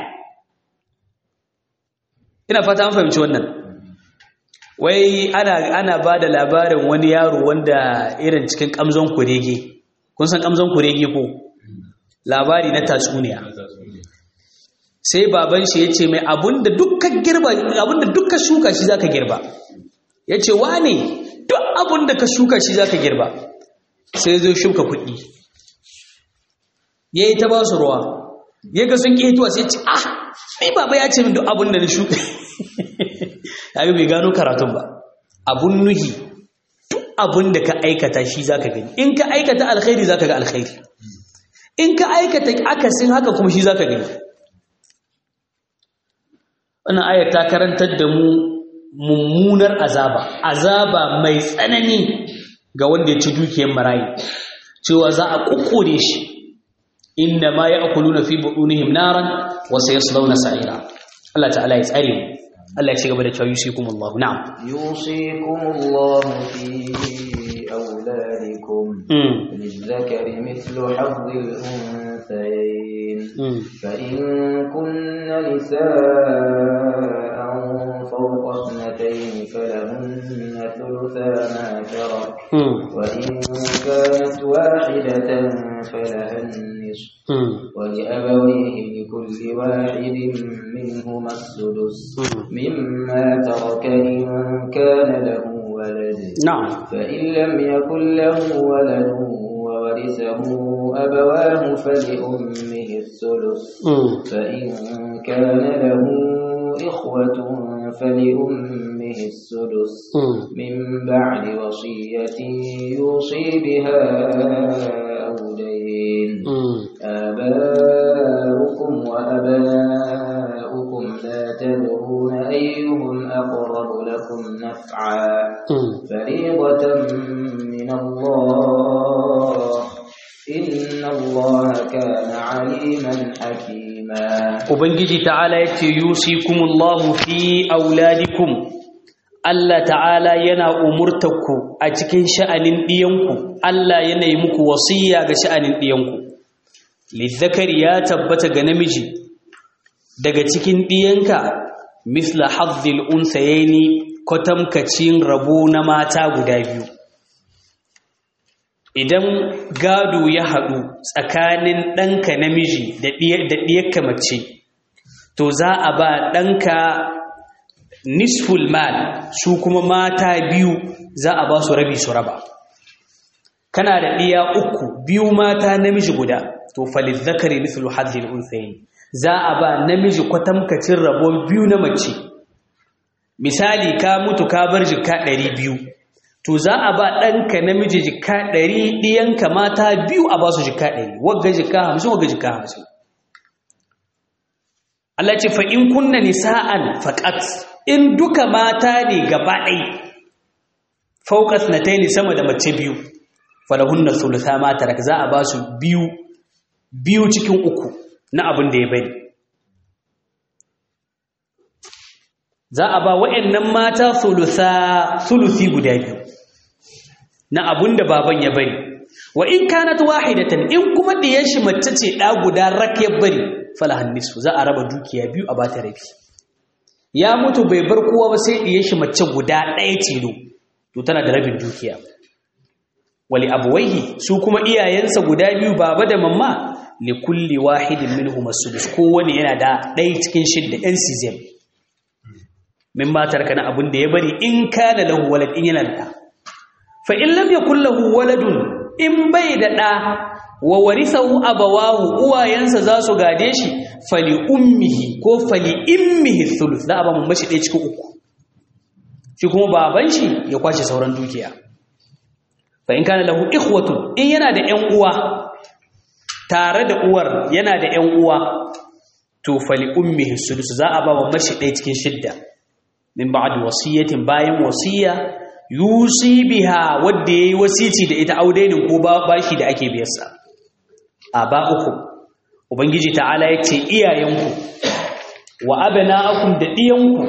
ina fata an fahimci wannan wai ana ana bada labarin wani yaro wanda irin cikin kamzon kurege kun san kamzon kurege ko labari na tatsuniya sai baban shi ya ce mai abinda dukkan girba abinda dukkan shuka shi zaka girba ya ce wane duk abinda ka shuka shi zaka girba sai zo shuka kuɗi ya yi ta ba su ruwa ya ga sun ƙetuwa sai ce ah ni baba ya ce min duk abinda na shuka ya bai gano karatun ba abun nuhi duk abinda ka aikata shi zaka gani in ka aikata alkhairi zaka ga alkhairi in ka aikata akasin haka kuma shi zaka gani wannan ayar ta karantar da mu mummunar azaba azaba mai tsanani ga wanda ya ci dukiyar marayi cewa za a kukkure shi inna ma ya'kuluna fi butunihim naran wa sayaslawna sa'ira Allah ta'ala ya tsare mu Allah ya ci gaba da cewa yusikumullahu na'am yusikumullahu fi أولادكم للذكر مثل حظ الأنثيين فإن كن نساء فوق اثنتين فلهن ثلثا ما ترك وإن كانت واحدة فلها النصف ولأبويه لكل واحد منهما السدس مما ترك إن كان له ولد نعم فإن لم يكن له ولد وورثه أبواه فلأمه الثلث فإن كان له إخوة فلأمه السدس من بعد وصية يوصي بها أو دين آباؤكم وأبناؤكم لا تدرون أيهم أقرب لكم نفعا فريضة من الله إن الله كان عليما حكيما Ubangiji ta'ala ya ce, Yusikumullahu fi auladikum, Allah ta'ala yana umurtarku a cikin sha'anin ɗiyanku, Allah yana yi muku wasiya ga sha'anin ɗiyanku. Lizzakari ya tabbata ga namiji, daga cikin ɗiyanka, misla hazzil unsayeni kwatamkacin rabo na mata guda biyu. Idan gado ya haɗu tsakanin ɗanka namiji da ɗiyarka mace, to za a ba ɗanka nisful mal su kuma mata biyu za a ba su rabi su raba. Kana da ɗiya uku biyu mata namiji guda, to falil zakari nisful hadhil unsayin. Za a ba namiji kwatamkacin rabon biyu na mace. Misali ka mutu ka bar jika ɗari biyu. to za a ba ɗanka namiji jika ɗari ɗiyanka mata biyu a ba su jika ɗari wagga jika hamsin wagga jika hamsin Allah ce fa in kunna nisa'an faqat in duka mata ne gaba ɗai fauqas nataini sama da mace biyu falahunna thulutha ma tarak za a ba su biyu biyu cikin uku na abin da ya bari za a ba wa'annan mata thulutha thuluthi guda biyu na abun da baban ya bari wa in kanat wahidatan in kuma diyan shi mace ce da guda rak ya bari falahan nisfu za a raba dukiya biyu a bata rabi ya mutu bai bar kowa ba sai diyan shi mace guda ɗaya tilo to tana da rabin dukiya wali abwaihi su kuma iyayensa guda biyu baba da mamma li kulli wahidin minhum as-sudus kowane yana da ɗaya cikin shidda ɗan sizem min matar kana abun da ya bari in kana lahu walad in yana da fa in lam yakul lahu waladun in bai da da wa warithahu abawahu uwayensa za su gade shi fali ummihi ko fali immihi thuluth da ba mun mashi ɗaya cikin uku shi kuma baban shi ya kwace sauran dukiya fa in kana lahu ikhwatun in yana da ƴan uwa tare da uwar yana da ƴan uwa to fali ummihi thuluth za a ba wa mashi ɗaya cikin shidda min ba'd wasiyatin bayan wasiya yusi biha wadda yayi wasici da ita audainin ko bashi da ake biyarsa aba'ukum ubangiji ta'ala yace iyayenku wa abna'akum da diyanku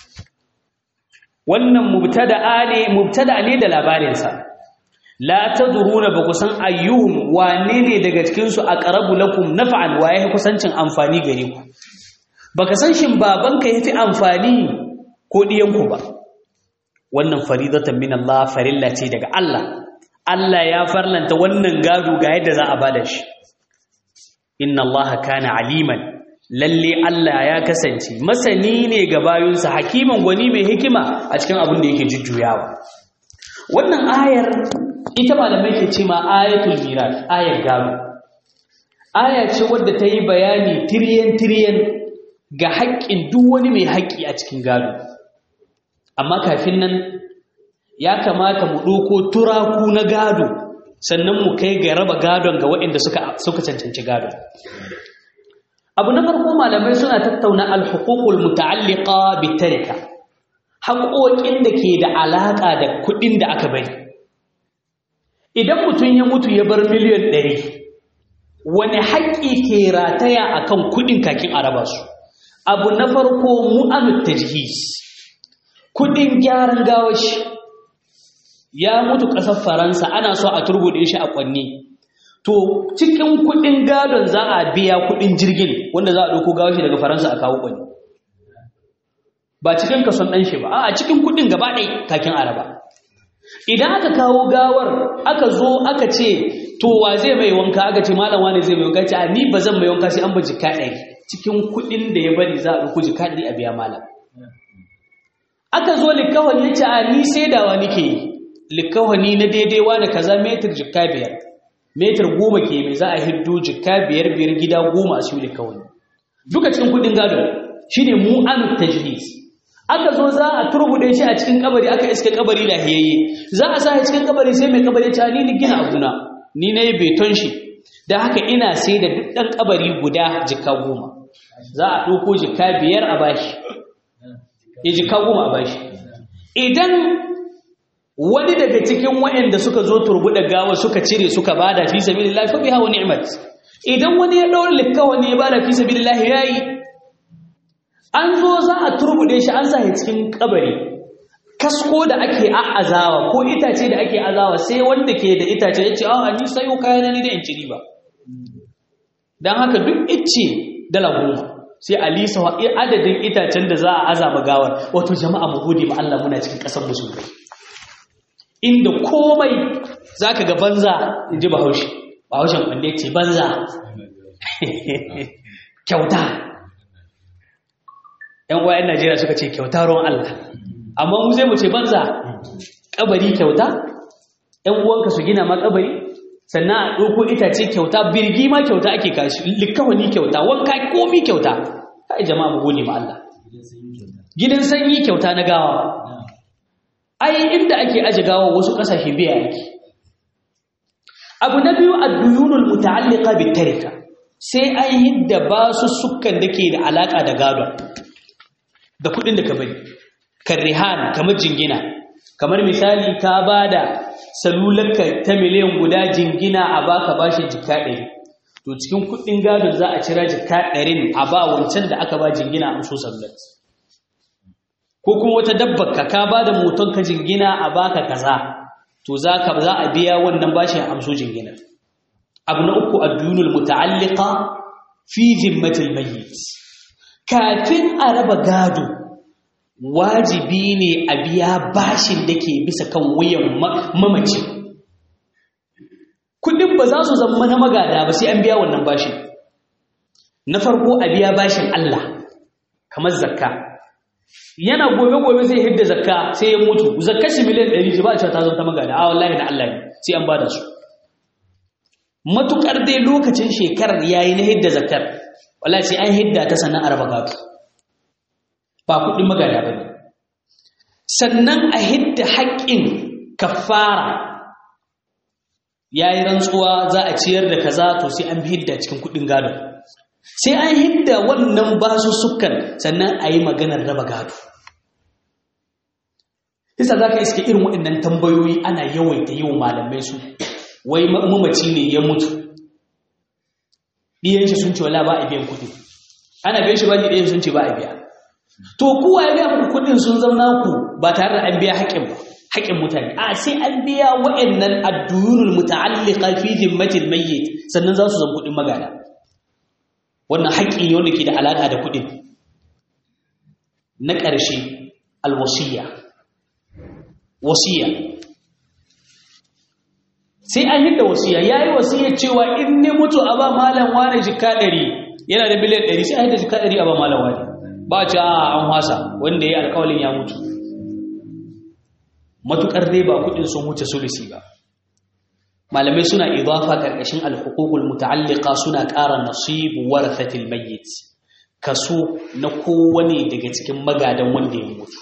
wannan mubtada'a ne mubtada ne da labarin sa la tadruna ba ku san ayyuhum wane ne daga cikin su aqrabu lakum naf'an wa yahi kusancin amfani gare ku baka san shin babanka yafi amfani ko diyanku ba wannan faridatan min Allah farilla ce daga Allah Allah ya farlanta wannan gado ga yadda za a bada shi inna Allah kana aliman lalle Allah ya kasance masani ne ga bayunsa hakiman gwani mai hikima a cikin abin da yake jujjuyawa wannan ayar ita malamai ke ce ma ayatul miras ayar gado aya ce wadda ta yi bayani tiryan tiryan ga haƙƙin duk wani mai haƙƙi a cikin gado amma kafin nan ya kamata mu ɗauko turaku na gado sannan mu kai ga raba gadon ga waɗanda suka cancanci gado abu na farko malamai suna tattauna alhukukul muta'alliqa bitarika haƙoƙin da ke da alaƙa da kuɗin da aka bari idan mutum ya mutu ya bar miliyan ɗari wani haƙƙi ke rataya akan kuɗin kakin a raba su abu na farko mu'anut tajhis kudin gyaran gawashi ya mutu ƙasar faransa ana so a turbuɗe shi a ƙwanne to cikin kudin gadon za a biya kudin jirgin wanda za a ɗauko gawashi daga faransa a kawo ƙwanne ba cikin kason ɗan shi ba a cikin kuɗin gaba ɗaya kakin araba idan aka kawo gawar aka zo aka ce to wa zai mai wanka aka ce malam wani zai mai wanka ce a ni ba zan mai wanka sai an ba jika ɗari cikin kuɗin da ya bari za a ɗauko jika ɗari a biya malam aka zo likawani ya ce a ni saidawa nake yi likawani na daidai wani kaza metir jika biyar metir goma ke mai za a hiddo jika biyar biyar gida goma a siyo likawani duka cikin kuɗin gado shine mu'anut tajlis aka zo za a turbude shi a cikin kabari aka iske kabari lahiyayye za a sa shi cikin kabari sai mai kabari ta ni ni gina abuna ni na yi beton shi da haka ina sai da duk ɗan kabari guda jika goma za a ɗauko jika biyar a bashi ya jika goma a bashi idan wani daga cikin waɗanda suka zo turbuɗe gawa suka cire suka bada fi sabilillah fa biha wa ni'mat idan wani ya ɗaura likka wani ya bada fi sabilillah yayi an zo za a turbude shi an sa cikin kabari kasko da ake a'azawa ko itace da ake azawa sai wanda ke da itace ya ce a ni sayo kayan ni da in ci riba don haka duk icce dala goma sai a lisa wa adadin itacen da za a azama gawar wato jama'a mu gode ma Allah muna cikin ƙasar musulmai inda komai zaka ga banza in ji bahaushe bahaushen kwande ce banza kyauta ‘yan uwa ‘yan Najeriya suka ce kyauta ruwan Allah, amma mu zai mu ce banza ƙabari kyauta, ‘yan uwanka su gina ma ƙabari, sannan a ɗauko itace kyauta, birgi ma kyauta ake kashi, likawani kyauta, wanka komi kyauta, kai jama'a mu gode ma Allah. Gidan sanyi kyauta na gawa. Ai, inda ake aje gawa wasu ƙasashe biya yake. Abu na biyu a duyunul muta'alliqa bit tarika. Sai an hidda basu sukan da ke da alaƙa da gadon. da kudin da ka bari karrihan kamar jingina kamar misali ka bada salularka ta miliyan guda jingina a baka bashi jika ɗari to cikin kudin gadon za a cira jika ɗarin a ba wancan da aka ba jingina a amso salular ko kuma wata dabbar ka ka bada moton ka jingina a baka kaza to za ka za a biya wannan bashi a amso jingina abu na uku addunul muta'alliqa fi zimmatil mayyit kafin a raba gado wajibi ne a biya bashin da ke bisa kan wuyan mamaci kudin ba za su zama na magada ba sai an biya wannan bashin na farko a biya bashin Allah kamar zakka yana gobe-gobe zai hidda zakka sai ya mutu zakka shi miliyan 100 shi ba a cewa ta zama ta magada a wallahi da Allah ne sai an bada su matukar dai lokacin shekarar yayi na hidda zakkar wallahi sai an hidda ta sannan araba gado ba kuɗin magana ba ne sannan a hidda haƙƙin kafara ya yi rantsuwa za a ciyar da kaza to sai an hidda cikin kuɗin gado sai an hidda wannan basussukan sannan a yi maganar raba gado Isa za ka iske irin waɗannan tambayoyi ana yawaita yi wa malamai su wai mamaci ne ya mutu ɗiyan shi sun ce wala ba a biyan kuɗi ana biyan shi ba ɗiyan sun ce ba a biya to kuwa ya biya muku kuɗin sun zauna ku ba tare da an biya haƙƙin ba haƙƙin mutane a sai an biya wa'annan adduyunul muta'alliqa fi zimmatil mayyit sannan za su zama kuɗin magana wannan haƙƙi ne wanda ke da alaƙa da kuɗin na ƙarshe alwasiya wasiya sai an hidda wasiya yayi wasiya cewa in ne mutu a ba malam wani jika ɗari yana da biliyan ɗari sai a hidda jika ɗari a ba malam wani ba ce a an wasa wanda ya yi alkawalin ya mutu matukar dai ba kudin sun wuce sulusi ba malamai suna idafa karkashin alhukukul muta'alliqa suna ƙara nasibu warathatil mayyit kaso na kowane daga cikin magadan wanda ya mutu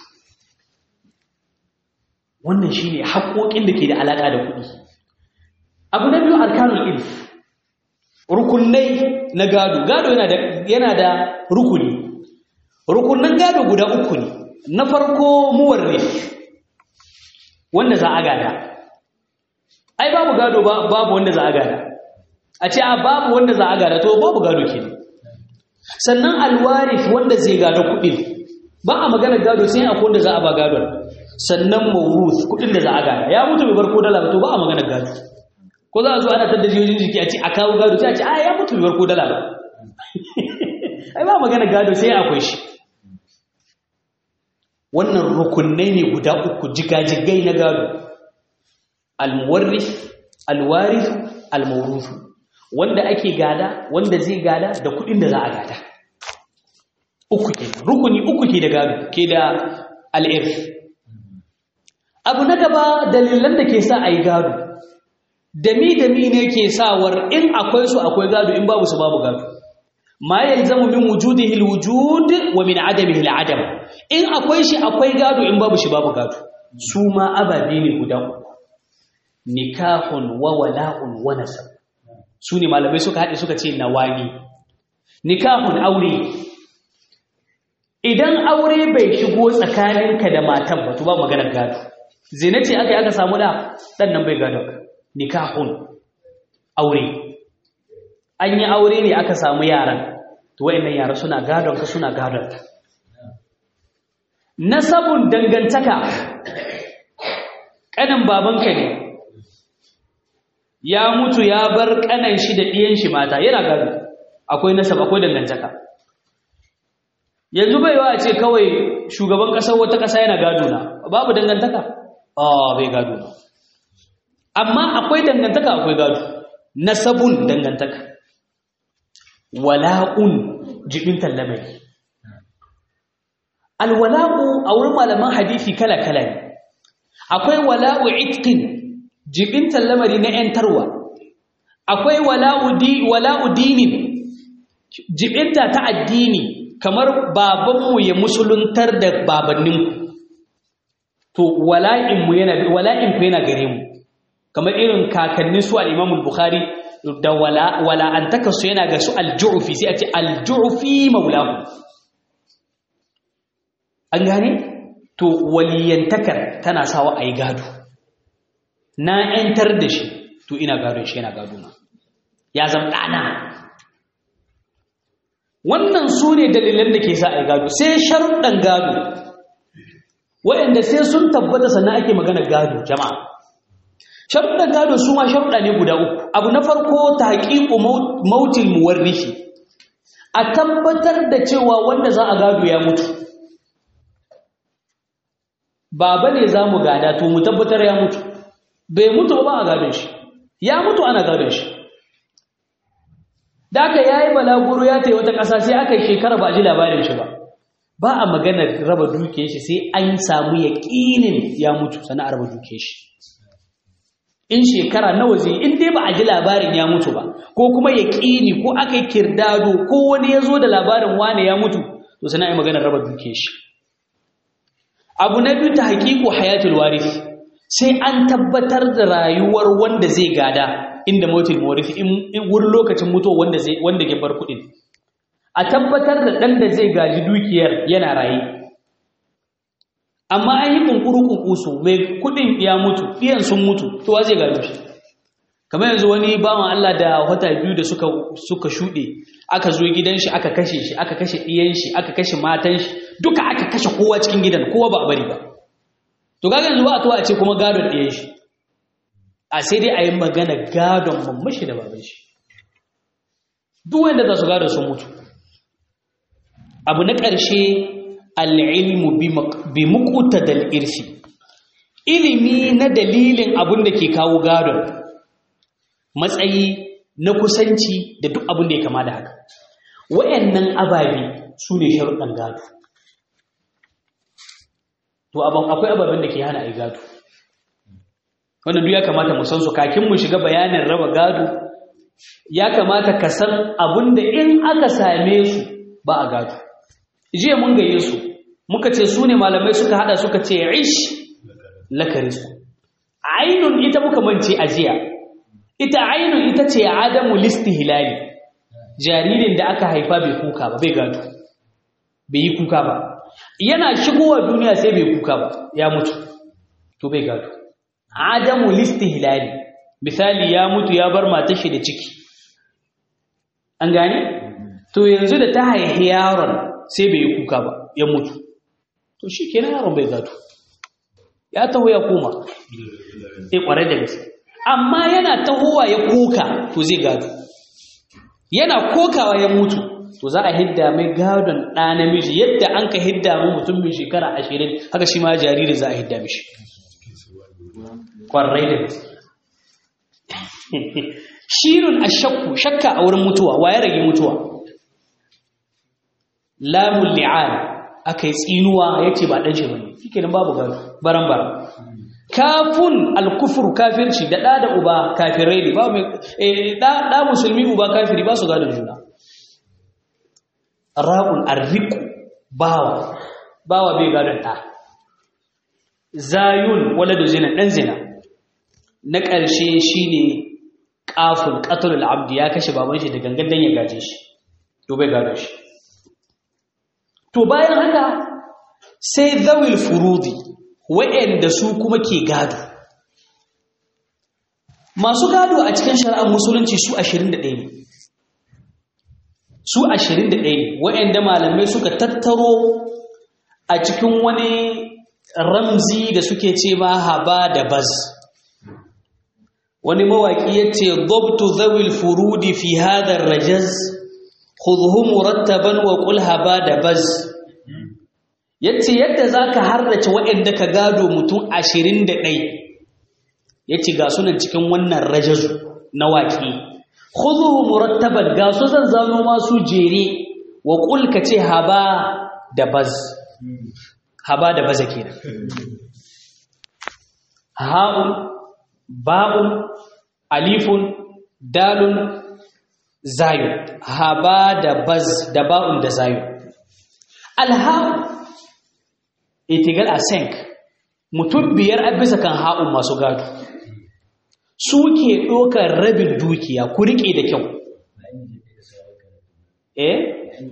wannan shine haƙoƙin da ke da alaƙa da kuɗi abu na biyu arkanul ilf rukunai na gado gado yana da yana da rukuni rukunan gado guda uku ne na farko muwarrif wanda za a gada ai babu gado babu wanda za a gada a ce a babu wanda za a gada to babu gado ke sannan alwarif wanda zai gado kuɗin ba a magana gado sai akwai wanda za a ba gadon sannan mawruth kuɗin da za a gada ya mutu bai bar ko dala ba to ba a magana gado ko za a zo ana tadda jiyojin jiki a ce a kawo gado sai a ce a ya mutu bai bar ko dala ba ai ba magana gado sai akwai shi wannan rukunai ne guda uku jigajigai na gado almuwarris alwaris almawrusu wanda ake gada wanda zai gada da kudin da za a gada uku ke rukuni uku ke da gado ke da al'irf abu na gaba dalilan da ke sa a yi gado dami dami ne ke sawar in akwai su akwai gado in babu su babu gado ma yalzamu min wujudihi alwujud wa min adamihi aladam in akwai shi akwai gado in babu shi babu gado su ma ababe ne guda uku nikahun wa wala'un wa nasab su ne malamai suka haɗe suka ce nawani nikahun aure idan aure bai shigo tsakaninka da matan ba to ba maganar gado zina ce aka yi aka samu da ɗan nan bai gado nikahun aure an yi aure ne aka samu yaran to wayannan yara suna gadon ka suna gadon ka nasabun dangantaka kanin babanka ne ya mutu ya bar kanan shi da ɗiyan shi mata yana gado akwai nasab akwai dangantaka yanzu bai wa ce kawai shugaban ƙasar wata ƙasa yana gado na babu dangantaka ah bai gado na amma akwai dangantaka akwai gado nasabun dangantaka wala'un jibin tallamai alwala'u a wurin malaman hadisi kala-kala ne akwai wala'u itqin jibin tallamari na ‘yantarwa akwai wala'u dinin jibinta ta addini kamar babanmu ya musuluntar da babanninku to wala'inmu yana wala'inku yana gare mu kamar irin kakannin su al-Imam bukhari da wala'antaka su yana ga su al-Ju'fi sai a ce al-Ju'fi maulahu an gane to waliyantakar tana sawa ayi gado na ‘yantar da shi to ina gadon shi yana gado na ya zama ɗana wannan su ne dalilan da ke sa a gado sai sharuɗan gado waɗanda sai sun tabbata sannan ake magana gado jama'a sharuɗan gado su ma sharuɗa ne guda uku abu na farko ta haƙiƙo mautin muwarrishi a tabbatar da cewa wanda za a gado ya mutu baba ne za mu gada to mu tabbatar ya mutu bai mutu ba a gadon shi ya mutu ana gadon shi da aka yayi balaguro ya tayi wata ƙasa sai aka yi shekara ba ji labarin shi ba ba a magana raba duke shi sai an samu yaƙinin ya mutu sannan a raba duke shi in shekara nawa zai in dai ba a ji labarin ya mutu ba ko kuma yaƙini ko aka yi kirdado ko wani ya zo da labarin wane ya mutu to sannan a yi maganar raba duke shi abu na biyu ta haƙiƙo hayatul warisi sai an tabbatar da rayuwar wanda zai gada inda motil mawarifi in wurin lokacin mutuwa wanda zai wanda ke bar kudin a tabbatar da dan da zai gaji dukiyar yana raye amma an yi kunkuru kunkusu mai kudin ya mutu iyan sun mutu to wa zai gado shi kamar yanzu wani bawan Allah da wata biyu da suka suka shude aka zo gidan shi aka kashe shi aka kashe iyan shi aka kashe matan shi duka aka kashe kowa cikin gidan kowa ba a bari ba to kaga yanzu ba a to a ce kuma gadon ɗaya shi a sai dai a yi magana gadon mamashi da baban shi duk wanda za su gado sun mutu abu na ƙarshe al'ilmu bi mukuta dal irsi ilimi na dalilin abin da ke kawo gadon matsayi na kusanci da duk abin da ya kama da haka wayannan ababe su ne sharuɗan gado to akwai ababen da ke hana a gado wanda duk ya kamata mu san su kakin mu shiga bayanin raba gado ya kamata ka san abinda in aka same su ba a gado jiya mun gaye su muka ce su ne malamai suka hada suka ce ish laka rizqu ainun ita muka mance a jiya ita ainun ita ce adamu listihlali jaririn da aka haifa bai kuka ba bai gado bai yi kuka ba yana shigowa duniya sai bai kuka ba ya mutu to bai gado adamu listihlali misali ya mutu ya bar matar shi da ciki an gane to yanzu da ta haihi yaron sai bai yi kuka ba ya mutu to shi kenan yaron bai gado ya taho ya koma sai kwarai da gaske amma yana tahowa ya kuka to zai gado yana kokawa ya mutu to za a hidda mai gadon ɗa namiji yadda an ka hidda mu mutum mai shekara ashirin haka shi ma jariri za a hidda mishi ƙwarai da shirin a shakku shakka a wurin mutuwa wa ya rage mutuwa lamun li'an aka yi tsinuwa ya ce ba ɗan shi bane shi babu gado baran baran kafun alkufur kafirci da ɗa da uba kafirai ne ba mai ɗa musulmi uba kafiri ba su gadon juna ra'un arriku bawa bawa bai gadon ɗa zayun waladu zina ɗan zina na ƙarshe shi ne ƙafun ƙatul abdi ya kashe baban shi da gangan dan ya gaje shi to bai gadon shi to bayan haka sai zawil furudi wa'anda su kuma ke gado masu gado a cikin shari'ar musulunci su 21 ne su 21 ne wa'anda malamai suka tattaro a cikin wani ramzi da suke ce ma haba da baz wani mawaki yace dabtu zawil furudi fi hadha rajaz khudhu murattaban wa qul haba da baz yace yadda zaka harrace waɗanda ka gado mutum 21 yace ga sunan cikin wannan rajazu na waki khudhu murattaban ga su zan zano masu jere wa qul kace haba da baz haba da baza kenan ha'un ba'un alifun dalun zayu haba da baz da ba'un da zayu alha'u itigal asenk mutum biyar a bisa kan ha'un masu gado su ke ɗaukar rabin dukiya ku riƙe da kyau eh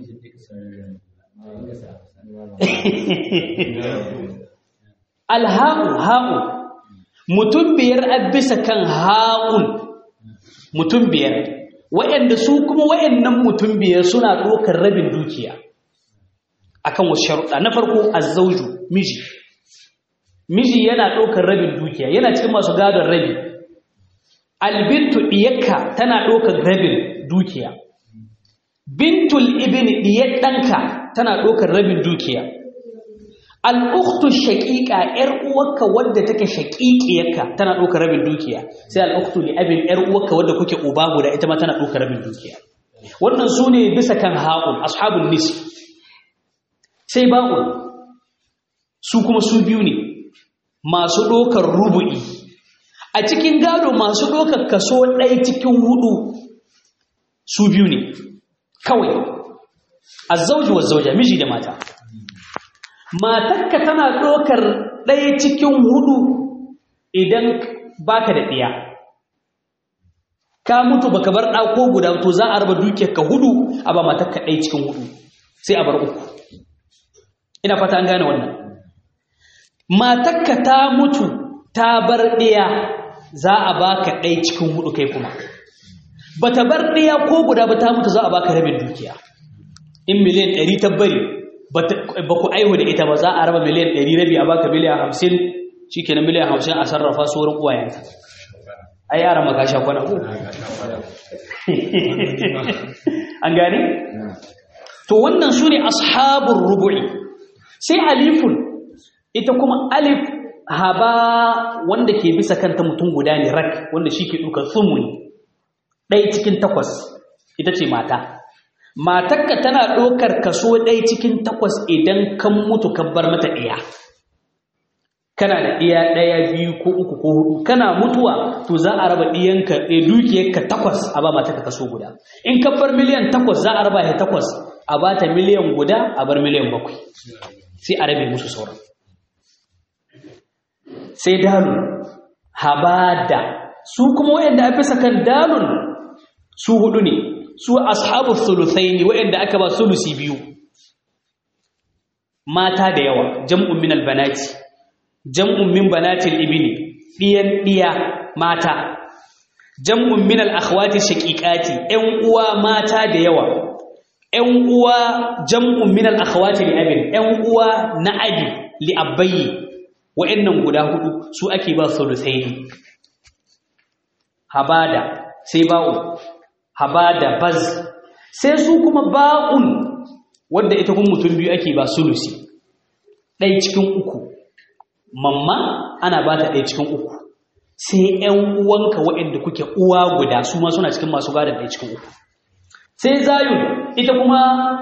alha'u ha'u mutum biyar a bisa kan ha'un mutum biyar waɗanda su kuma waɗannan mutum biyar suna ɗaukar rabin dukiya akan wasu sharuɗa na farko azzauju miji miji yana ɗaukar rabin dukiya yana cikin masu gadon rabi albintu ɗiyakka tana ɗaukar rabin dukiya bintul ibni ɗiyar ɗanka tana ɗaukar rabin dukiya al'uktu shaƙiƙa ‘yar uwarka wadda take shaƙiƙiyarka tana ɗaukar rabin dukiya sai al'uktu li abin ‘yar uwarka wadda kuke uba guda ita ma tana ɗaukar rabin dukiya wannan su ne bisa kan haƙun ashabun nisi sai ba'un su kuma su biyu ne masu ɗaukar rubu'i a cikin gado masu ɗaukar kaso ɗaya cikin hudu su biyu ne kawai azzauji wa zauja miji da mata matarka tana ɗaukar ɗaya cikin hudu idan baka da ɗiya ka mutu baka bar ɗako guda to za a raba dukiyar ka hudu a ba matarka ɗaya cikin hudu sai a bar uku ina fata an gane wannan matarka ta mutu ta bar ɗiya za a baka ɗaya cikin hudu kai kuma bata bar ɗiya ko guda ba ta mutu za a baka rabin dukiya in miliyan ɗari ta bari ba ku aihu da ita ba za a raba miliyan ɗari rabi a baka miliyan hamsin shi kenan miliyan hamsin a sarrafa su wurin uwayenka ai yara maka sha kwana ko an gane to wannan su ne ashabun rubu'i sai alifun ita kuma alif haba wanda ke bisa kanta mutum guda ne rak wanda shi ke ɗaukar tsumuni ɗaya cikin takwas ita ce mata matakka tana ɗaukar kaso ɗaya cikin takwas idan kan mutu kan bar mata ɗaya kana da ɗaya ɗaya biyu ko uku ko hudu kana mutuwa to za a raba ɗiyanka ɗaya dukiyarka takwas a ba matakka kaso guda in ka bar miliyan takwas za a raba ya takwas a ba ta miliyan guda a bar miliyan bakwai sai a rabe musu sauran sai dalun habada su kuma wayanda a bisa kan dalun su hudu ne su ashabu thuluthaini wayanda aka ba sulusi biyu mata da yawa jam'un min albanati jam'un min banatil ibni diyan diya mata jam'un min al-akhwati shaqiqati ƴan uwa mata da yawa ƴan uwa jam'un min al-akhwati li abin ƴan uwa na abi li abayyi wa'annan guda hudu su ake ba thuluthaini habada sai ba'u habada baz sai su kuma ba'un wadda ita kuma mutum biyu ake ba sulusi ɗaya cikin uku mamma ana ba ta ɗaya cikin uku sai ‘yan uwanka waɗanda kuke uwa guda su ma suna cikin masu gadon ɗaya cikin uku sai zayun ita kuma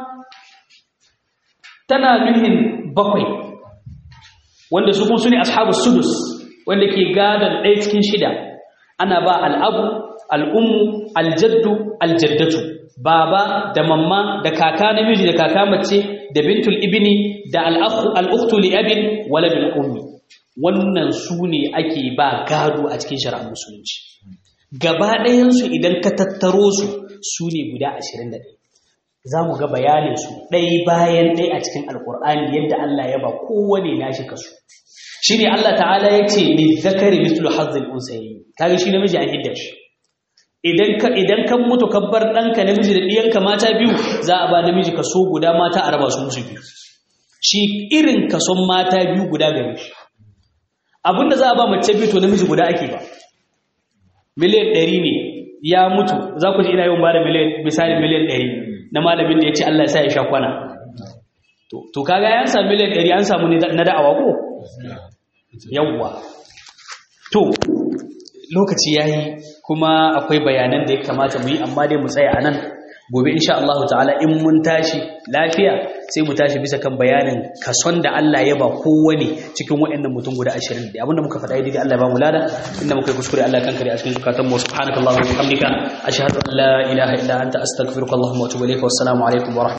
tana nuhin bakwai wanda su kuma su ne ashabu sudus wanda ke gadon ɗaya cikin shida ana ba al'abu al'ummu aljaddu aljaddatu baba da mamma da kaka namiji da kaka mace da bintul ibni da al'uktu li abin waladul ummi wannan su ne ake ba gado a cikin shari'ar musulunci gaba ɗayansu idan ka tattaro su su ne guda 21 za mu ga bayaninsu ɗai bayan ɗai a cikin alkur'ani yadda Allah ya ba kowane nashi kaso shi ne Allah ta'ala ya ce ne zakari mislu hazzil unsayi kaga shi namiji an hidda shi idan ka idan kan mutu ka bar ɗanka namiji da ɗiyanka mata biyu za a ba namiji kaso guda mata a raba su musu biyu shi irin kason mata biyu guda gare shi abinda za a ba mace biyu to namiji guda ake ba miliyan ɗari ne ya mutu za ku ji ina yawan ba da misali miliyan ɗari na malamin da ya ce Allah ya sa ya sha kwana to kaga ya samu miliyan ɗari an samu na da'awa ko yawwa to lokaci ya yi kuma akwai bayanan da ya kamata mu yi amma dai mu tsaya a nan gobe insha Allah ta'ala in mun tashi lafiya sai mu tashi bisa kan bayanin kason da Allah ya ba kowane cikin waɗannan mutum guda 20 da abinda muka faɗa daidai Allah ya ba mu lada inda muka yi kuskure Allah kan kare a cikin zukatan mu subhanakallahumma wa bihamdika ashhadu an la ilaha illa anta astaghfiruka wa atubu ilayka wassalamu alaikum wa